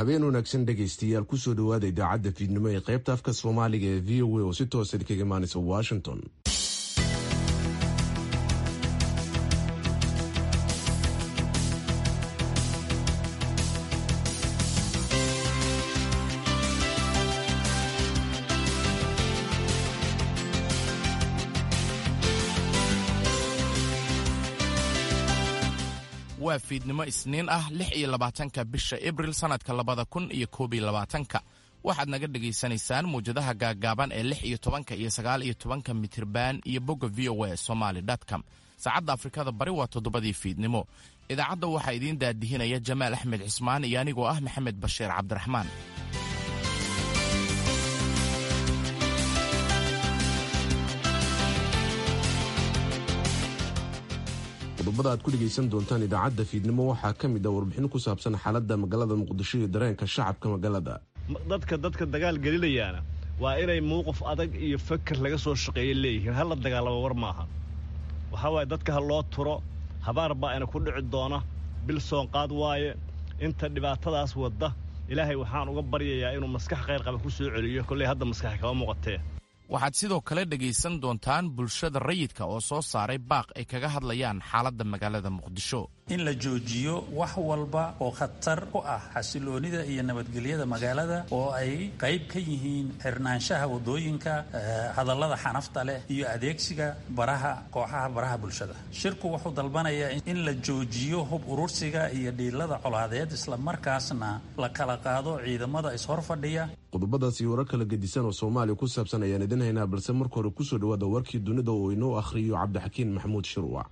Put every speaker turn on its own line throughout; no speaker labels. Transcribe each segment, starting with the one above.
habeen wanaagsan dhegaystayaal kusoo dhowaada idaacadda fiidnimo ee qaybta afka soomaaliga ee v o a oo si toosa kaga imaanaysa washington
waa fiidnimo isniin ah lix iyo labaatanka bisha abril sannadka labada kun iyo koob iyo labaatanka waxaad naga dhegaysanaysaan muwjadaha gaaggaaban ee lix iyo tobanka iyo sagaal iyo tobanka mitirban iyo bogga v o a somaly com saacadda afrikada bari waa toddobadii fiidnimo idaacadda waxaa idiin daadihinaya jamaal axmed cismaan iyo anigoo ah maxamed bashiir cabdiraxmaan
qodobada aad ku dhegaysan doontaan idaacadda fiidnimo waxaa ka mid ah warbixin ku saabsan xaaladda magaalada muqdisho iyo dareenka shacabka magaalada
dadka dadka dagaal gelinayaana waa inay mowqif adag iyo fakar laga soo shaqeeya leeyihiin hala dagaalamo war maaha waxaa waaye dadka ha loo turo habaar baa ina ku dhici doona bil soonqaad waaye inta dhibaatadaas wadda ilaahay waxaan uga baryayaa inuu maskax khayr qaba ku soo celiyo kolley hadda maskax kama muuqatee
waxaad sidoo kale dhegaysan doontaan bulshada rayidka oo soo saaray baaq ay kaga hadlayaan xaaladda magaalada muqdisho
in la joojiyo wax walba oo khatar ku ah xasiloonida iyo nabadgelyada magaalada oo ay qayb ka yihiin xirnaanshaha wadooyinka hadallada xanafta leh iyo adeegsiga baraha kooxaha baraha bulshada shirku wuxuu dalbanayaa in la joojiyo hub urursiga iyo dhiilada colaadeed islamarkaasna la kala qaado ciidamada ishorfadhiya
qodobadaas iyo warar kala gedisan oo soomaaliya ku saabsan ayaan idin haynaa balse marka hore kusoo dhawaada warkii dunida oo inoo akhriyo cabdixakiin maxamuud shirwac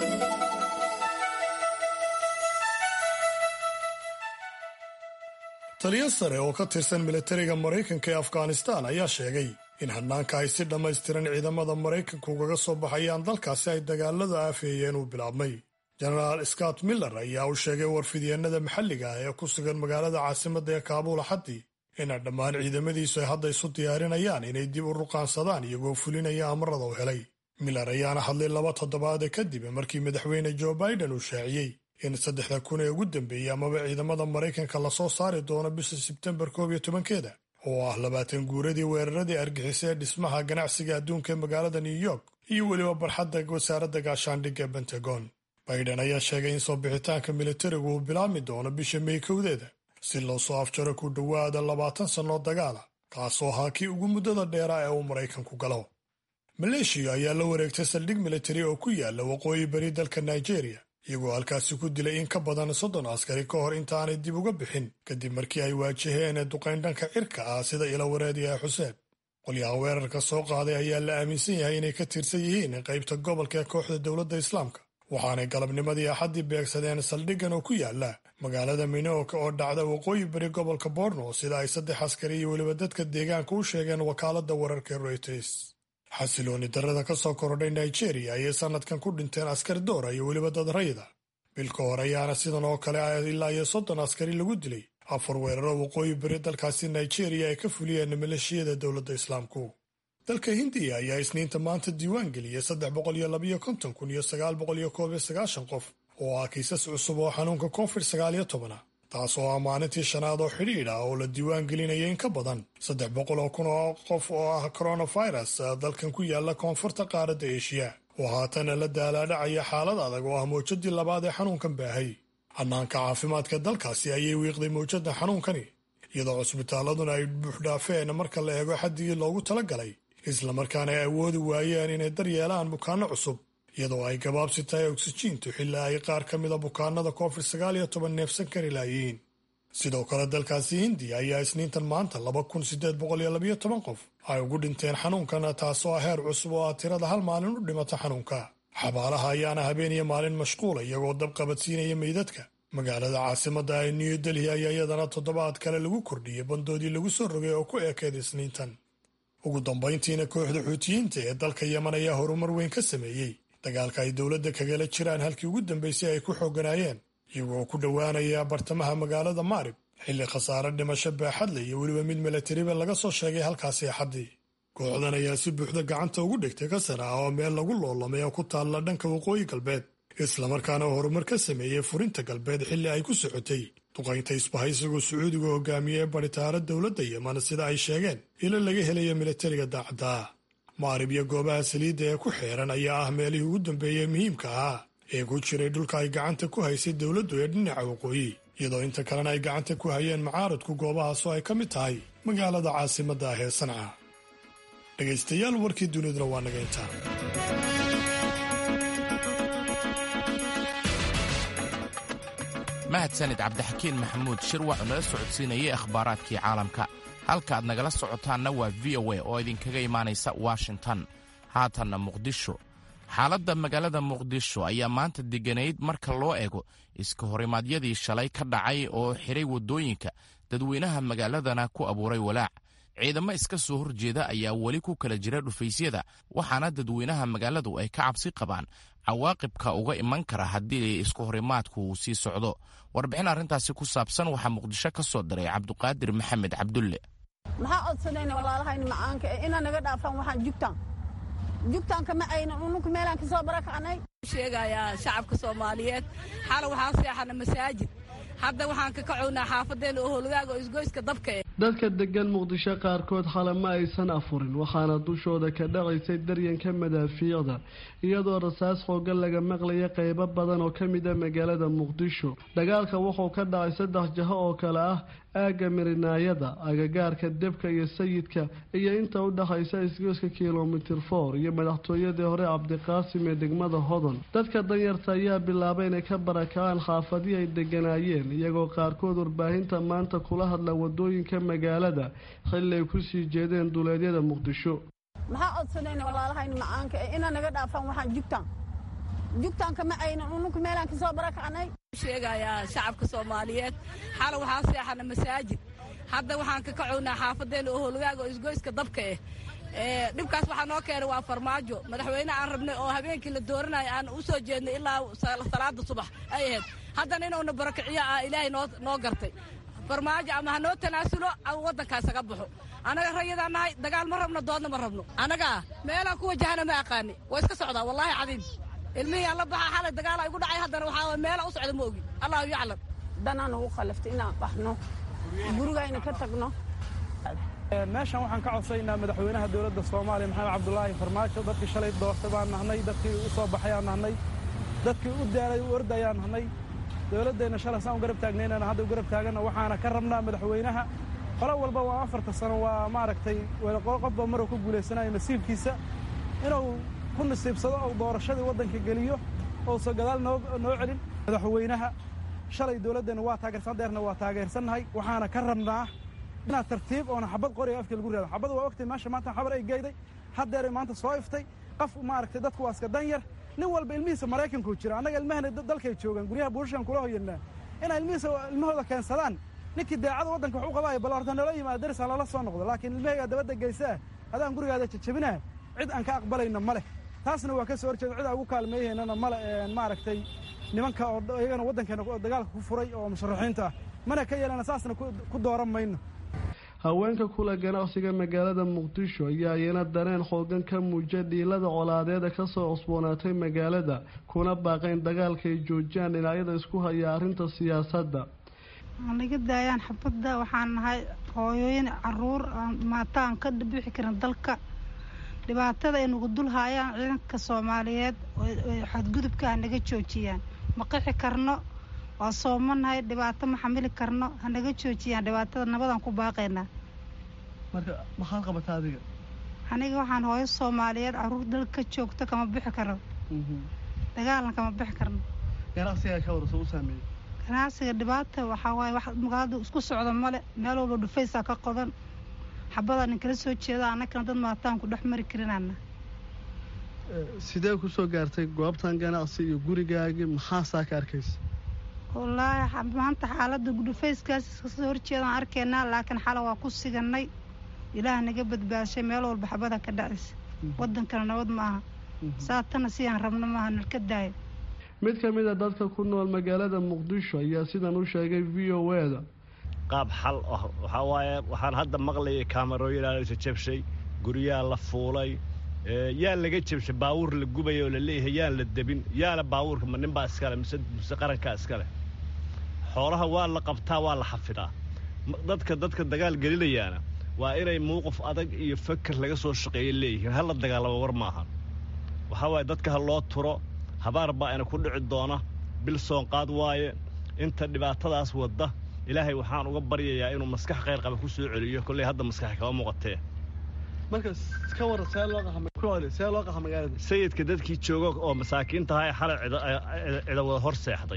taliyo sare oo ka tirsan militariga maraykanka ee afghanistan ayaa sheegay in hanaanka ay si dhammaystiran ciidamada maraykanka ugaga soo baxayaan dalkaasi ay dagaaladu aafeeyeen uu bilaabmay jenaraal scott miller ayaa u sheegay warfidyeennada maxalliga ah ee ku sugan magaalada caasimadda ee kaabuul axaddii ina dhammaan ciidamadiisu ay hadda isu diyaarinayaan inay dib u ruqaansadaan iyagoo fulinaya amarada u helay miller ayaana hadlay laba toddobaade kadib markii madaxweyne joe biden uu shaaciyey in saddexda kun ee ugu dambeeyey amaba ciidamada maraykanka lasoo saari doono bisha sebtembar koob iyo tobankeeda oo ah labaatan guuradii weeraradii argixisa ee dhismaha ganacsiga adduunka ee magaalada new york iyo weliba barxadda wasaaradda gaashaandhigga ee bentagon biden ayaa sheegay in soo bixitaanka militarigu uu bilaabmi doono bisha may kowdeeda si loo soo afjaro ku dhowaada labaatan sannoo dagaala kaasoo ahaa kii ugu muddada dheeraa ee uu maraykanku galo maleeshiya ayaa la wareegtay saldhig militari oo ku yaala waqooyi bari dalka nigeria iyagoo halkaasi ku dilay in ka badan soddon askari ka hor intaanay dib uga bixin kadib markii ay waajaheen duqayn dhanka cirka ah sida ila wareediyaha xuseen qolyaha weerarka soo qaaday ayaa la aaminsan yahay inay ka tirsan yihiin qaybta gobolka ee kooxda dowladda islaamka waxaanay galabnimadii axaddii beegsadeen saldhiggan oo ku yaala magaalada minooka oo dhacda waqooyi bari gobolka borno sida ay saddex askari iyo weliba dadka deegaanka u sheegeen wakaaladda wararka reuters xasilooni darrada ka soo korodhay nigeria ayay sannadkan ku dhinteen askar doora iyo weliba dad rayda bil ka hor ayaana sidan oo kale ilaa iyo soddon askari lagu dilay afar weeraro waqooyi bari dalkaasi nigeria ay ka fuliyeen maleeshiyada dowladda islaamku dalka hindiya ayaa isniinta maanta diiwaan geliyey saddex boqol iyo labayo konton kun iyo sagaal boqol iyo koob iyo sagaashan qof oo ah kiisas cusub oo xanuunka covid sagaal iyo tobana taas oo ah maalintii shanaad oo xidhiidh ah oo la diiwaan gelinaya in ka badan saddex boqol oo kun oo qof oo ah coronavirus dalkan ku yaala koonfurta qaaradda eeshiya oo haatana la daalaadhacaya xaalad adag oo ah mawjadii labaad ee xanuunkan baahay hanaanka caafimaadka dalkaasi ayay wiiqday mawjadda xanuunkani iyadoo cusbitaaladuna ay buuxdhaafeen marka la eego xaddigii loogu talagalay islamarkaana ay awoodi waayeen inay daryeelaan bukaanno cusub iyadoo ay gabaabsi tahay oksijiintu xilli ay qaar ka mida bukaanada covid sagaal iyo toban neefsan kari laayihiin sidoo kale dalkaasi hindiya ayaa isniintan maanta laba kun siddeed boqol iyo labayo toban qof ay ugu dhinteen xanuunkan taasoo ah heer cusub oo ah tirada hal maalin u dhimata xanuunka xabaalaha ayaana habeen iyo maalin mashquula iyagoo dab qabadsiinaya meydadka magaalada caasimadda ee new delhi ayaa iyadana toddobaad kale lagu kordhiyey bandoodii lagu soo rogay oo ku eekeed isniintan ugu dambayntiina kooxda xuutiyiinta ee dalka yeman ayaa horumar weyn ka sameeyey dagaalka ay dowladda kagala jiraan halkii ugu dambaysay ay ku xooganaayeen iyagoo ku dhowaanaya bartamaha magaalada maarib xilli khasaare dhimasho baaxadle iyo weliba mid milatariba laga soo sheegay halkaasi axaddii kooxdan ayaa si buuxda gacanta ugu dhigtay kasar ah oo meel lagu loolamay oo ku taalla dhanka waqooyi galbeed islamarkaana horumar ka sameeyey furinta galbeed xilli ay ku socotay duqaynta isbahaysigoo sacuudiga hogaamiye ee baritaaro dowladda yeman sida ay sheegeen ilo laga helayo milatariga daacadda ah maarib iyo goobaha saliidda ee ku xeeran ayaa ah meelihii ugu dambeeyey muhiimka ahaa ee ku jiray dhulka ay gacanta ku haysay dowladdu ee dhinaca waqooyi iyadoo inta kalena ay gacanta ku hayeen mucaaradku goobahaasoo ay ka mid tahay magaalada caasimadda ah ee sanca dhegaystayaal warkii duniduna waa naga intaa
mahadsanid cabdixakiin maxamuud shirwac oo nala socodsiinayay akhbaaraadkii caalamka halka aad nagala socotaanna waa v o a oo idinkaga imaanaysa washington haatanna muqdisho xaaladda magaalada muqdisho ayaa maanta deganayd marka loo eego iska horimaadyadii shalay ka dhacay oo xiray waddooyinka dadweynaha magaaladana ku abuuray walaac ciidamo iska soo horjeeda ayaa weli ku kala jira dhufaysyada waxaana dadweynaha magaaladu ay ka cabsi qabaan cawaaqibka uga iman kara haddii isku horimaadku uu sii socdo warbixin arrintaasi ku saabsan waxaa muqdisho ka soo diray cabduqaadir maxamed cabdulle
maxaa codsanayna walaalahayni macaanka ee inaa naga dhaafaan waxaan jugtaan jugtaanka ma aynan ununka meelaan ka soo barakacnay
sheegayaa shacabka soomaaliyeed xala waxaan seexana masaajid hadda waxaan ka kacownaa xaafadeena oo howlgaaga oo isgoyska dabka eh
dadka degan muqdisho qaarkood xale ma aysan afurin waxaana dushooda ka dhacaysay daryanka madaafiicda iyadoo rasaas xoogan laga maqlaya qeybo badan oo ka mid a magaalada muqdisho dagaalka wuxuu ka dhacay saddex jaho oo kale ah aagga mirinaayada agagaarka debka iyo sayidka iyo inta u dhexaysa isgoyska kilomitir for iyo madaxtooyadii hore cabdiqaasim ee degmada hodon dadka danyarta ayaa bilaabay inay ka barakacaan xaafadii ay deganaayeen iyagoo qaarkood warbaahinta maanta kula hadla wadooyinka magaalada xilli ay kusii jeedeen duleedyada muqdisho
maxaa codsanayna walaalahayni macaanka ee inaa naga dhaafaan waxaan jugtaan jugtaanka ma aynan ununka meelaan ka soo barakacnay
sheegayaa shacabka soomaaliyeed xala waxaan seexana masaajid hadda waxaan ka kacownaa xaafadeena oo howlgaaga oo isgoyska dabka eh dhibkaas waxaa noo keenay waa farmaajo madaxweyne aan rabnay oo habeenkii la dooranayo aan u soo jeednay ilaa salaada subax ay ahayd haddana inuuna barakiciyo ah ilaahay noo gartay farmaajo ama ha noo tanaasulo ama waddankaas aga baxo annaga rayadaan nahay dagaal ma rabno doodna ma rabno annagaa meelaan ku wajahana ma aqaani waa iska socdaa wallaahi cadiim ilmihii aan la baxaa xalay dagaala igu dhacay haddana waxaa meela u socda ma ogi allahu yaclam
danaan ugu khalaftay inaan baxno gurigayna ka tagno
meeshan waxaan ka codsaynaa madaxweynaha dowladda soomaaliya maxamed cabdulaahi farmaajo dadkii shalay doortay baan nahnay dadkii u soo baxayaan nahnay dadkii u daalay u ordayaan nahnay dowladdeenna shalay saan u garab taagnaynana hadda u garab taagana waxaana ka rabnaa madaxweynaha qolo walba waa afarta sano waa maaragtay qofba maruu ku guulaysanayo nasiibkiisa inuu ku nasiibsado ou doorashadii waddanka geliyo ousa gadaal noo celin madaxweynaha shalay dowladdeenna waa taageersan deerna waa taageersannahay waxaana ka rabnaa inaad tartiib oona xabad qoriga afka lagu raado xabad waa ogtay meesha maanta xabar ay geyday haddeeray maanta soo iftay qof maaragtay dadku waa iska dan yar nin walba ilmihiisa maraykankuu jira annaga ilmahana dalkay joogaan guryaha buushashan kula hoyanaa inay ilmihiisa ilmahooda keensadaan ninkii daacada waddanka wax u qabaayo bal horta nala yimaada darisaan lala soo noqdo laakiin ilmahaygaa dabadda geysaa adaan gurigaada jajabinaa cid aan ka aqbalayna ma leh taasna waa ka soo horjeeda cid aan ugu kaalmeeyahaynana male maaragtay nimanka oo iyagana waddankeena dagaalka ku furay oo musharaxiinta ah mana ka yeelana saasna ku dooran mayno
haweenka kula ganacsiga magaalada muqdisho ayaa iyana dareen xoogan ka muuja dhiilada colaadeeda kasoo cusboonaatay magaalada kuna baaqayn dagaalka ay joojiyaan dhinacyada isku haya arrinta siyaasadda
naga daayaan xabadda waxaan nahay hooyooyin caruur maata aan ka bixi karin dalka dhibaatada ay nagu dul haayaan ciidanka soomaaliyeed xadgudubka ha naga joojiyaan ma qixi karno waa soomanahay dhibaato ma xamili karno hanaga joojiyaan dhibaatada nabadaan ku baaqaynaa
marka maxaad qabataa adiga
aniga waxaan hooyo soomaaliyeed caruur dalka ka joogto kama bixi karo dagaalna kama bixi karno
ganacsigaa ka warasa u saameeyey
ganacsiga dhibaata waxaa waaye wax magaalada isku socda male meel walba dhufaysaa ka qodan xabadaan ninkala soo jeeda annagana dad maataan ku dhex mari karinana
sidee kusoo gaartay goobtan ganacsi iyo gurigaagii maxaasaa ka arkaysa
wallaahi maanta xaaladda dhufayskaas iskasoo horjeedaan arkaynaa laakiin xala waa ku siganay ilaah naga badbaashay meel walba xabada ka dhacaysa waddankana nabad ma aha saatana sidaan rabno maaha nalka daayo
mid ka mid a dadka ku nool magaalada muqdisho ayaa sidan u sheegay v o e da
qaab xal ah waxaa waaye waxaan hadda maqlayay kaamarooyin aalasa jabshay guryaa la fuulay yaa laga jabshay baawuur la gubaya oo la leeyahay yaan la debin yaala baawuurka ma ninbaa iskale mise mise qarankaa iskale xoolaha waa la qabtaa waa la xafidaa dadka dadka dagaal gelinayaana waa inay muuqif adag iyo fakar laga soo shaqeeya leeyihiin hala dagaalamo war maahan waxaa waaye dadka ha loo turo habaar baa ina ku dhici doona bil soonqaad waaye inta dhibaatadaas wadda ilaahay waxaan uga baryayaa inuu maskax khayr qaba ku soo celiyo kolley hadda maskax kama muuqatee sayidka dadkii jooga oo masaakiintaha ee xalay cida wada hor seexday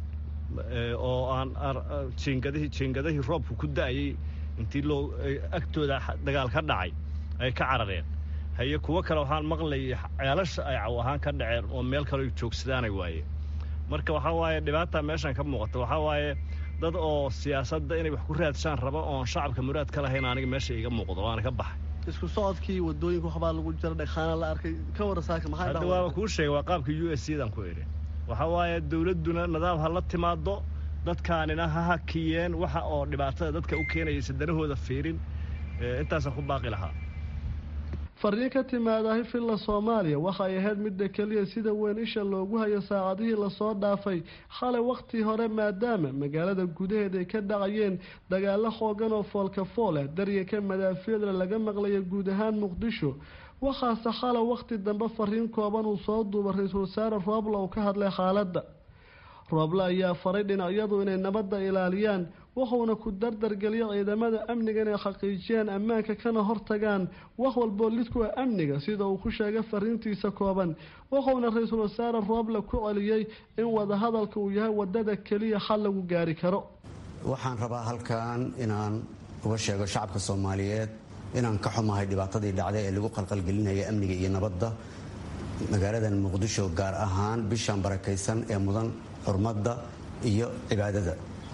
oo aan jiingadihii jiingadihii roobku ku da'ayay intii loo agtooda dagaal ka dhacay ay ka carareen haye kuwo kale waxaan maqlayay ceelasha ay caw ahaan ka dhaceen oo meel kale joogsadaanay waaye marka waxaa waaye dhibaata meeshan ka muuqata waxaa waaye dad oo siyaasadda inay wax ku raadshaan raba oon shacabka muraad ka lahayn aniga meesha iga muuqdo waana ka baxay
isku socodkii wadooyinka waxbaa lagu jira dhagxaana la arkay ka warasaaka maxaa
hadda waaba kuu sheegay waa qaabka u s c dan ku idhi waxaa waaye dawladduna nidaam ha la timaado dadkaanina ha hakiyeen waxa oo dhibaatada dadka u keenayaysa danahooda fiirin intaasaan ku baaqi lahaa
fariin ka timaadahi filla soomaaliya waxay ahayd midda keliya sida weyn isha loogu hayo saacadihii lasoo dhaafay xalay wakhtii hore maadaama magaalada gudaheeda ay ka dhacayeen dagaalo xoogan oo foolka fool ah daryanka madaafiicda laga maqlaya guud ahaan muqdisho waxaase xalay wakhti dambe fariin kooban uu soo duuba ra-iisul wasaare roobla uu ka hadlay xaaladda rooble ayaa faray dhinacyadu inay nabadda ilaaliyaan wuxuuna ku dardargeliya ciidamada amniga inay xaqiijiyaan ammaanka kana hortagaan wax walboo lidkuwa amniga sida uu ku sheegay fariintiisa kooban wuxuuna ra-iisul wasaare rooble ku celiyey in wadahadalka uu yahay wadada keliya xal lagu gaari karo
waxaan rabaa halkan inaan uga sheego shacabka soomaaliyeed inaan ka xumahay dhibaatadii dhacday ee lagu qalqalgelinaya amniga iyo nabadda magaaladan muqdisho gaar ahaan bishan barakaysan ee mudan xurmadda iyo cibaadada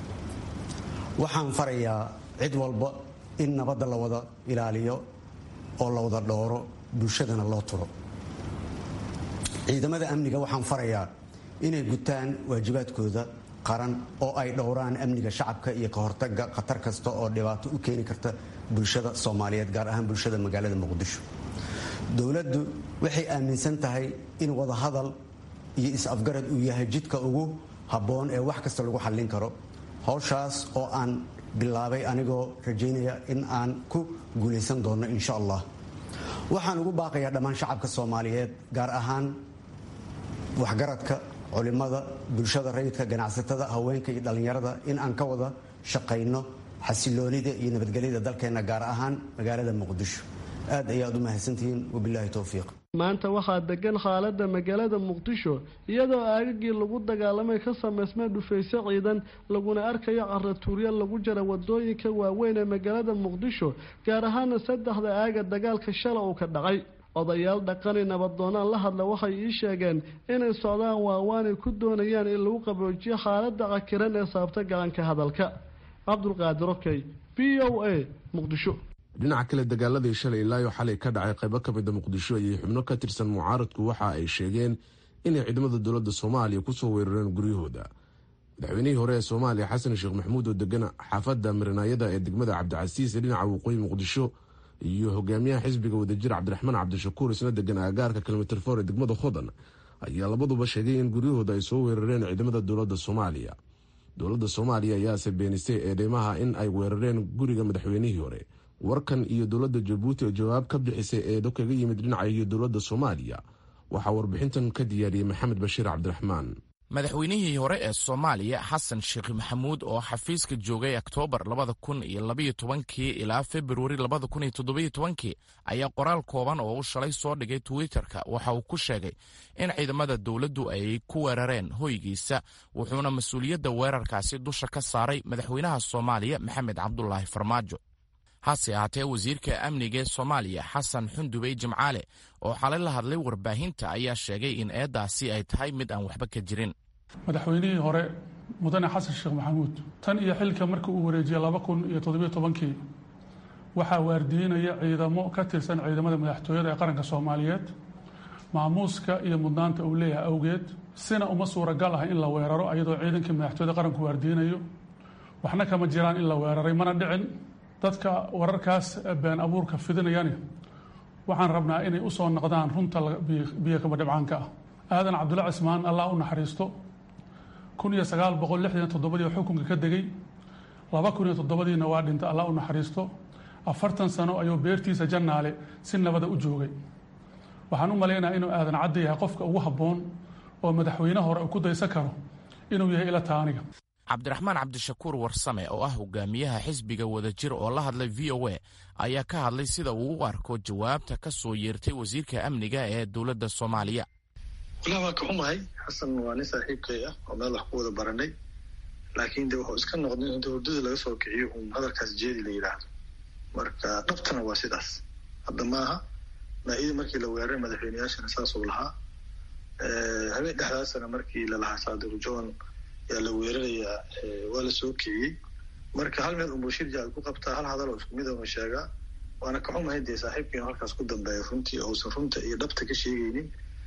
waxaan farayaa cid walba in nabadda la wada ilaaliyo oo la wada dhooro bulshadana loo turo ciidamada amniga waxaan farayaa inay gutaan waajibaadkooda qaran oo ay dhowraan amniga shacabka iyo ka hortaga khatar kasta oo dhibaato u keeni karta bulshada soomaaliyeed gaar ahaan bulshada magaalada muqdisho dowladdu waxay aaminsan tahay in wadahadal iyo is-afgarad uu yahay jidka ugu habboon ee wax kasta lagu xallin karo howshaas oo aan bilaabay anigoo rajaynaya in aan ku guulaysan doono insha allah waxaan ugu baaqayaa dhammaan shacabka soomaaliyeed gaar ahaan waxgaradka culimada bulshada rayidka ganacsatada haweenka iyo dhallinyarada in aan ka wada shaqayno xasiloonida iyo nabadgelyada dalkeenna gaar ahaan magaalada muqdisho aad ayaad u mahadsantihiin wabilaahi towfiiq
maanta waxaa degan xaalada magaalada muqdisho iyadoo aagagii lagu dagaalamay ka samaysmay dhufayse ciidan laguna arkayo caratuuryo lagu jara wadooyinka waaweyn ee magaalada muqdisho gaar ahaana saddexda aaga dagaalka shala uu ka dhacay odayaal dhaqani nabadoonaan la hadla waxay ii sheegeen inay socdaan waawaanay ku doonayaan in lagu qaboojiyo xaalada cakiran ee sababta gacanka hadalka cabdulqaadir okey v o a muqdisho
dhinaca kale dagaaladii shalay ilaayo xalay ka dhacay qaybo ka mida muqdisho iyo xubno ka tirsan mucaaradku waxa ay sheegeen inay ciidamada dowladda soomaaliya kusoo weerareen guryahooda madaxweynihii hore ee soomaaliya xasan sheekh maxamuud oo degan xaafadda marinaayada ee degmada cabdicasiis ee dhinaca waqooyi muqdisho iyo hogaamiyaha xisbiga wadajir cabdiraxmaan cabdishakuur isna degan aagaarka kilomitr for ee degmada hodan ayaa labaduba sheegay in guryahooda ay soo weerareen ciidamada dowladda soomaaliya dowladda soomaaliya ayaase beenisay eedeymaha in ay weerareen guriga madaxweynihii hore warkan iyo dowladda jabuuti oo jawaab ka bixisay eedo kaga yimid dhinaca iyo dowladda soomaaliya waxaa warbixintan ka diyaariyey maxamed bashiir cabdiraxmaan
madaxweynihii hore ee soomaaliya xasan sheekh maxamuud oo xafiiska joogay oktoobar labada kun iyo labaiyo tobankii ilaa februari labada kun iyo toddobiyo tobankii ayaa qoraal kooban oo u shalay soo dhigay twitterka waxa uu ku sheegay in ciidamada dowladdu ay ku weerareen hoygiisa wuxuuna mas-uuliyadda weerarkaasi dusha ka saaray madaxweynaha soomaaliya maxamed cabdulaahi farmaajo hase ahaatee wasiirka amniga ee soomaaliya xasan xundubey jimcaale oo xalay la hadlay warbaahinta ayaa sheegay in eeddaasi ay tahay mid aan waxba ka jirin
madaxweynihii hore mudane xasan sheekh maxamuud tan iyo xilka markii uu wareejiyey laba kun iyo toddobiyo tobankii waxaa waardiinaya ciidamo ka tirsan ciidamada madaxtooyada ee qaranka soomaaliyeed maamuuska iyo mudnaanta uu leeyahay awgeed sina uma suuragal ah in la weeraro ayadoo ciidankii madaxtooyada qaranku waardiinayo waxna kama jiraan in la weeraray mana dhicin dadka wararkaas been abuurka fidinayani waxaan rabnaa inay u soo noqdaan runta biyo kaba dhibcaanka ah aadan cabdulla cismaan allah u naxariisto kun iyo sagaal boqol lixdan iyo toddobadii xukunka ka degay laba kun iyo toddobadiina waa dhintay allah u naxariisto afartan sano ayuu beertiisa jannaale si nabada u joogay waxaan u malaynayaa inuu aadan cadda yahay qofka ugu habboon oo madaxweyne hore uu ku daysan karo inuu yahay ila taaniga
cabdiraxmaan cabdishakuur warsame oo ah hogaamiyaha xisbiga wadajir oo la hadlay v o a ayaa ka hadlay sida uu u arko jawaabta ka soo yeertay wasiirka amniga ee dowladda soomaaliya
walaa waa ka xumahay xasan waa nin saaxiibkay ah oo meel wax ku wada baranay laakiin de wuxuu iska noqday inta hurdada laga soo kiciyo uun hadalkaas jeedi la yidhaahdo marka dhabtana waa sidaas hadda maaha maa-ida markii la weeraray madaxweyneyaashana saasuu lahaa habeen dhexdaasana markii lalahaa saadiq john yaa la weerarayaa waa la soo kiciyey marka hal meel unbuu shirja ay ku qabtaa hal hadal oo isku mid una sheegaa waana ka xumahay dee saaxiibkiinu halkaas ku dambeeya runtii ousan runta iyo dhabta ka sheegaynin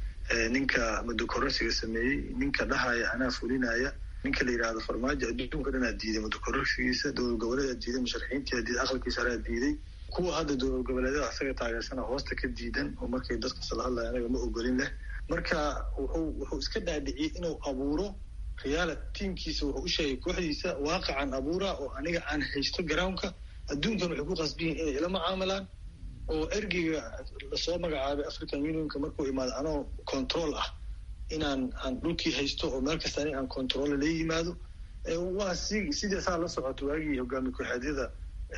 ninka mudokororsiga sameeyey ninka dhahaya anaa fulinaya ninka la yidhaahdo farmaajo adduunka dhanaa diiday mudokororsigiisa dowlad goboleedaa diiday musharaxiintiaa diiday aqalkiisa haraa diiday kuwa hadda dowlad goboleedyada asaga taageersana hoosta ka diidan oo markay dadkas la hadlaya anaga ma ogolin leh marka wuxuu wuxuu iska dhaadhiciyey inuu abuuro khiyaala tiimkiisa wuxuu u sheegay kooxdiisa waaqacan abuura oo aniga aan haysto garownka adduunkan waxay ku qasbiyiin inay ila mucaamalaan oo ergeyga lasoo magacaabay african unionka markuu imaado anoo control ah inaan aan dhulkii haysto oo meel kasta aniga aan control la yimaado waa si sidii saa la socoto waagii hogaami ku-xeedyada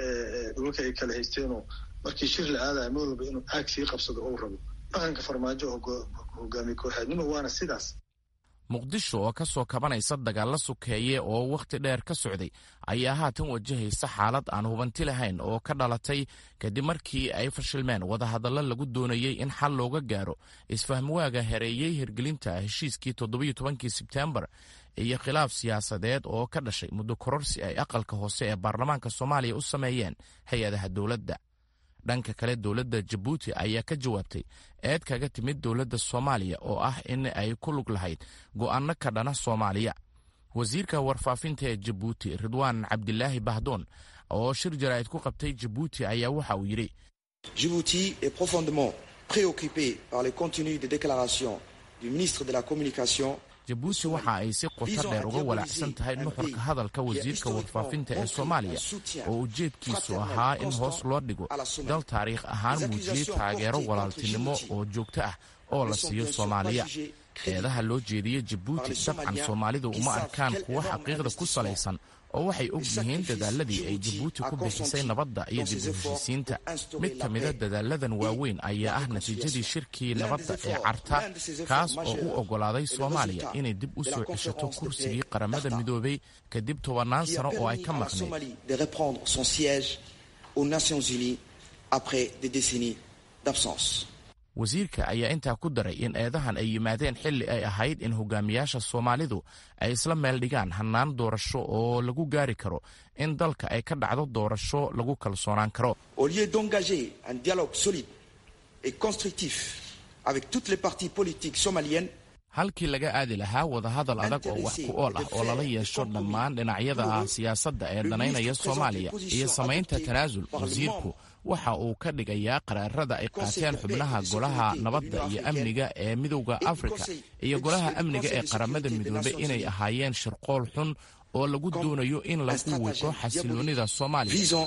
dhulka ay kala haysteenoo markii shir la aadaya mid walba inuu aag sii qabsado ou rabo dhaqanka farmaajo hogaami ku-xeednimo waana sidaas
muqdisho oo ka soo kabanaysa dagaalla sukeeye oo wakhti dheer ka socday ayaa haatan wajahaysa xaalad aan hubanti lahayn oo ka dhalatay kadib markii ay fashilmeen wadahadallo lagu doonayey in xal looga gaaro isfahmwaaga hereeyey hirgelinta heshiiskii toddobiyo tobankii sebteembar iyo khilaaf siyaasadeed oo ka dhashay muddo kororsi ay aqalka hoose ee baarlamaanka soomaaliya u sameeyeen hay-adaha dowladda dhanka kale dowladda jabuuti ayaa ka jawaabtay eed kaga timid dowladda soomaaliya oo ah in ay ku lug lahayd go'aano ka dhana soomaaliya wasiirka warfaafinta ee jabuuti ridwaan cabdilaahi bahdoon oo shir jaraa'id ku qabtay jabuuti ayaa waxa uu yidhi
Djibouti est profondément préoccupé par le contenu des déclarations du ministre de la Communication
jabuuti waxa ay si qoto dheer uga walaacsan tahay nuxurka hadalka wasiirka warfaafinta ee soomaaliya oo ujeedkiisu ahaa in hoos loo dhigo dal taariikh ahaan muujiyey taageero walaaltinimo oo joogto ah oo la siiyo soomaaliya eedaha loo jeediyey jabuuti dabcan soomaalidu uma arkaan kuwo xaqiiqda ku salaysan oo waxay og yihiin dadaaladii ay jabuuti ku bixisay nabadda iyo dib u heshiisiinta mid ka mida dadaaladan waaweyn ayaa ah natiijadii shirkii nabadda ee carta kaas oo u oggolaaday soomaaliya inay dib u soo ceshato kursigii qaramada midoobay kadib tobannaan sano oo ay ka maqnayd wasiirka ayaa intaa ku daray in eedahan ay yimaadeen xilli ay ahayd in hogaamiyaasha soomaalidu ay isla meel dhigaan hannaan doorasho oo lagu gaari karo in dalka ay ka dhacdo doorasho lagu kalsoonaan karo
au lieu d'engager un dialogue solide et constructif avec toutes les parties politiques somaliennes
halkii laga aadi lahaa wadahadal adag oo wax ku ool ah oo lala yeesho dhammaan dhinacyada siyaasadda ee danaynaya soomaaliya iyo samaynta tanaasul wasiirku waxa uu ka dhigayaa qaraarada ay qaateen xubnaha golaha nabadda iyo amniga ee midowda afrika iyo golaha amniga ee qaramada midoobay inay ahaayeen shirqool xun oo lagu doonayo in lagu wiqo xasiloonida soomaaliya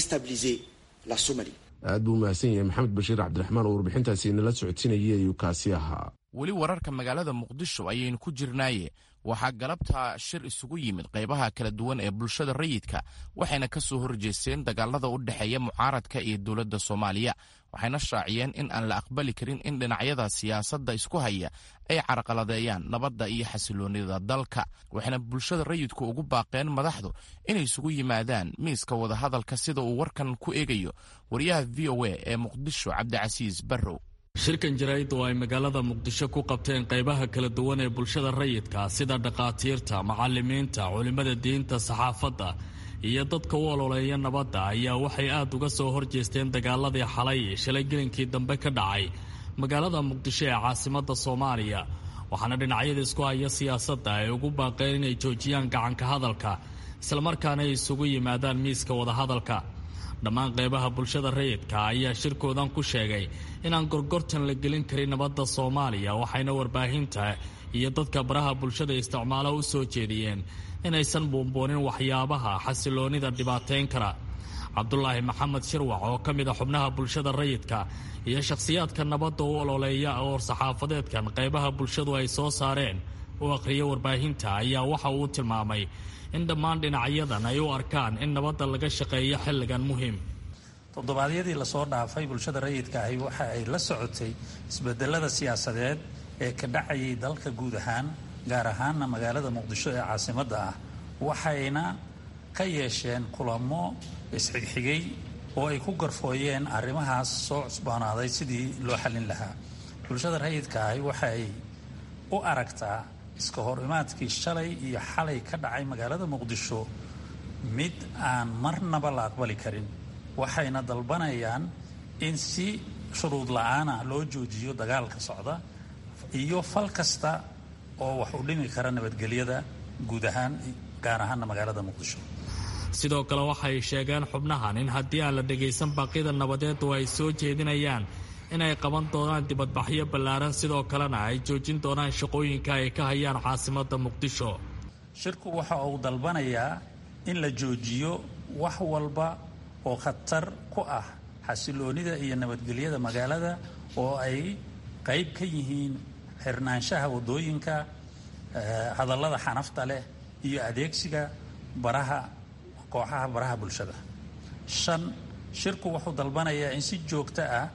aad buu mahadsan yahay maxamed bashiir cabdiraxmaan oo warbixintaasi inala socodsiinayay ayuu kaasi ahaa
weli wararka magaalada muqdisho ayaynu ku jirnaaye waxaa galabta shir isugu yimid qaybaha kala duwan ee bulshada rayidka waxayna ka soo horjeesteen dagaalada u dhexeeya mucaaradka iyo dowladda soomaaliya waxayna shaaciyeen in aan la aqbali karin in dhinacyada siyaasadda isku haya ay carqaladeeyaan nabadda iyo xasiloonida dalka waxayna bulshada rayidku ugu baaqeen madaxdu inay isugu yimaadaan miiska wadahadalka sida uu warkan ku eegayo wariyaha v o a ee muqdisho cabdicasiis barrow
shirkan jaraa'id oo ay magaalada muqdisho ku qabteen qaybaha kala duwan ee bulshada rayidka sida dhakhaatiirta macallimiinta culimmada diinta saxaafadda iyo dadka u ololeeya nabadda ayaa waxay aad uga soo horjeesteen dagaaladii xalay shalay gelinkii dambe ka dhacay magaalada muqdisho ee caasimadda soomaaliya waxaana dhinacyada isku haya siyaasadda ay ugu baaqeen inay joojiyaan gacanka hadalka islamarkaana ay isugu yimaadaan miiska wadahadalka dhammaan qaybaha bulshada rayidka ayaa shirkoodan ku sheegay inaan gorgortan la gelin karin nabadda soomaaliya waxayna warbaahinta iyo dadka baraha bulshada isticmaalo u soo jeediyeen inaysan buunbuunin waxyaabaha xasiloonida dhibaateyn kara cabdulaahi maxamed shirwac oo ka mid a xubnaha bulshada rayidka iyo shakhsiyaadka nabadda u ololeeya oo saxaafadeedkan qaybaha bulshadu ay soo saareen u akhriya warbaahinta ayaa waxa uu tilmaamay in dhammaan dhinacyadan ay u arkaan in nabadda laga shaqeeyo xilligan muhiim
toddobaadyadii lasoo dhaafay bulshada rayidka ahi waxa ay la socotay isbedelada siyaasadeed ee ka dhacayay dalka guud ahaan gaar ahaanna magaalada muqdisho ee caasimadda ah waxayna ka yeesheen kulamo isxigxigay oo ay ku garfooyeen arrimahaas soo cusboonaaday sidii loo xallin lahaa bulshada rayidka ahi waxa ay u aragtaa iska hor imaadkii shalay iyo xalay ka dhacay magaalada muqdisho mid aan marnaba la aqbali karin waxayna dalbanayaan in si shuruud la-aana loo joojiyo dagaalka socda iyo fal kasta oo wax u dhimi kara nabadgelyada guud ahaan gaar ahaana magaalada muqdisho
sidoo kale waxay sheegeen xubnahan in haddii aan la dhagaysan baaqyada nabadeedu ay soo jeedinayaan inay qaban doonaan dibadbaxyo ballaaran sidoo kalena ay joojin doonaan shaqooyinka ay ka hayaan caasimadda muqdisho
shirku waxa uu dalbanayaa in la joojiyo wax walba oo khatar ku ah xasiloonida iyo nabadgelyada magaalada oo ay qayb ka yihiin xirnaanshaha waddooyinka hadallada xanafta leh iyo adeegsiga baraha kooxaha baraha bulshada shan shirku wuxuu dalbanayaa in si joogto ah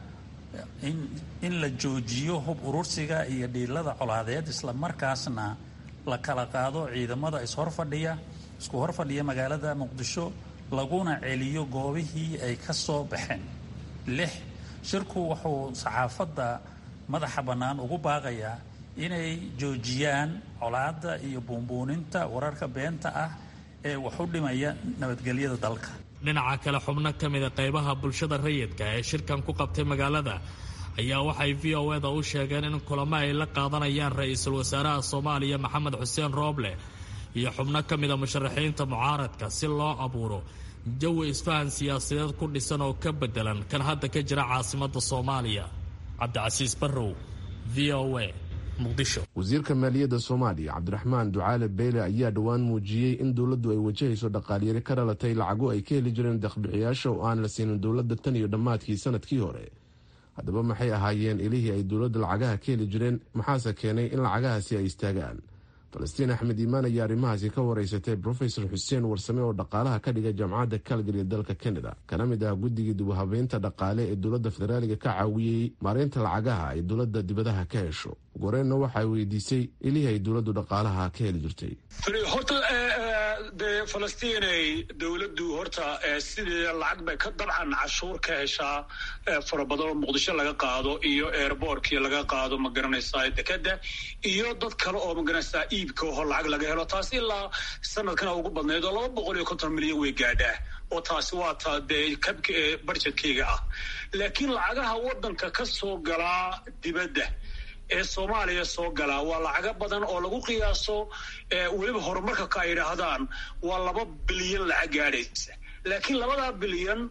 in la joojiyo hub urursiga iyo dhiilada colaadeed isla markaasna la kala qaado ciidamada ishorfadhiya isku horfadhiya magaalada muqdisho laguna celiyo goobihii ay ka soo baxeen lix shirku wuxuu saxaafadda madaxa bannaan ugu baaqayaa inay joojiyaan colaadda iyo buunbuuninta wararka beenta ah ee wax u dhimaya nabadgelyada dalka
dhinaca kale xubno ka mida qaybaha bulshada rayidka ee shirkan ku qabtay magaalada ayaa waxay v o eda u sheegeen in kulamo ay la qaadanayaan ra-iisul wasaaraha soomaaliya maxamed xuseen rooble iyo xubno ka mida musharaxiinta mucaaradka si loo abuuro jawi isfahan siyaasadeed ku dhisan oo ka bedelan kan hadda ka jira caasimadda soomaaliya cabdicasiis barrow v o a
wasiirka maaliyadda soomaaliya cabdiraxmaan ducaale beyle ayaa dhowaan muujiyey in dowladdu ay wajahayso dhaqaalyari ka dhalatay lacago ay ka heli jireen deeqbixiyaasha oo aan la siinin dowladda tan iyo dhammaadkii sanadkii hore haddaba maxay ahaayeen ilihii ay dowladda lacagaha ka heli jireen maxaase keenay in lacagahaasi ay istaagaan falastiin axmed iimaan ayaa arrimahaasi ka wareysatay brofesor xuseen warsame oo dhaqaalaha ka dhiga jaamacadda calgary ee dalka canada kana mid ah guddigii dubuhabeynta dhaqaale ee dowladda federaaliga ka caawiyey maareynta lacagaha ay dowladda dibadaha ka hesho goreenna waxay weydiisay ilihii ay dowladdu dhaqaalaha ka heli jirtay
horta dee falastiinay dowladdu horta sidii lacag bay ka dabcan cashuur ka heshaa fara badan oo muqdisho laga qaado iyo airbortkii laga qaado ma garanaysaa dekeda iyo dad kale oo ma garanaysaa iibka oo lacag laga helo taas ilaa sanadkana ugu badnayd oo laba boqol iyo konton milyan way gaadhaa oo taasi waa ta dee kabka ee barjetkeyga ah laakiin lacagaha waddanka ka soo galaa dibadda ee soomaaliya soo galaa waa lacago badan oo lagu qiyaaso weliba horumarka ka ay yidhaahdaan waa laba bilyan lacag gaadhaysa laakiin labadaa bilyan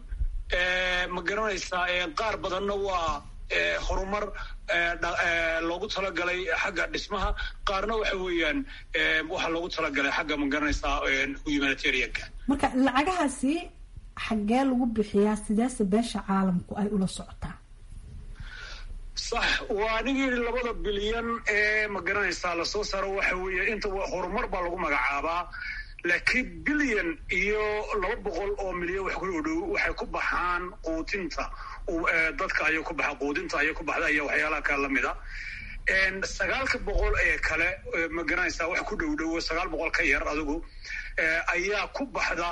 ma garanaysaa qaar badanna waa horumar loogu talagalay xagga dhismaha qaarna waxa weeyaan waxaa loogu talagalay xagga ma garanaysaa humanitarianka
marka lacagahaasi xaggee lagu bixiyaa sideese beesha caalamku ay ula socotaa
sax waa anigi yidhi labada bilyan ee ma garanaysaa lasoo saaro waxa weeye inta horumar baa lagu magacaabaa laakiin bilyan iyo laba boqol oo milyan wax ku dhow waxay ku baxaan quudinta dadka ayay ku baxa quudinta ayay ku baxda iyo waxyaalaha kale lamida sagaalka boqol ee kale ma garanaysaa wax ku dhow dhowo sagaal boqol ka yar adigu ayaa ku baxda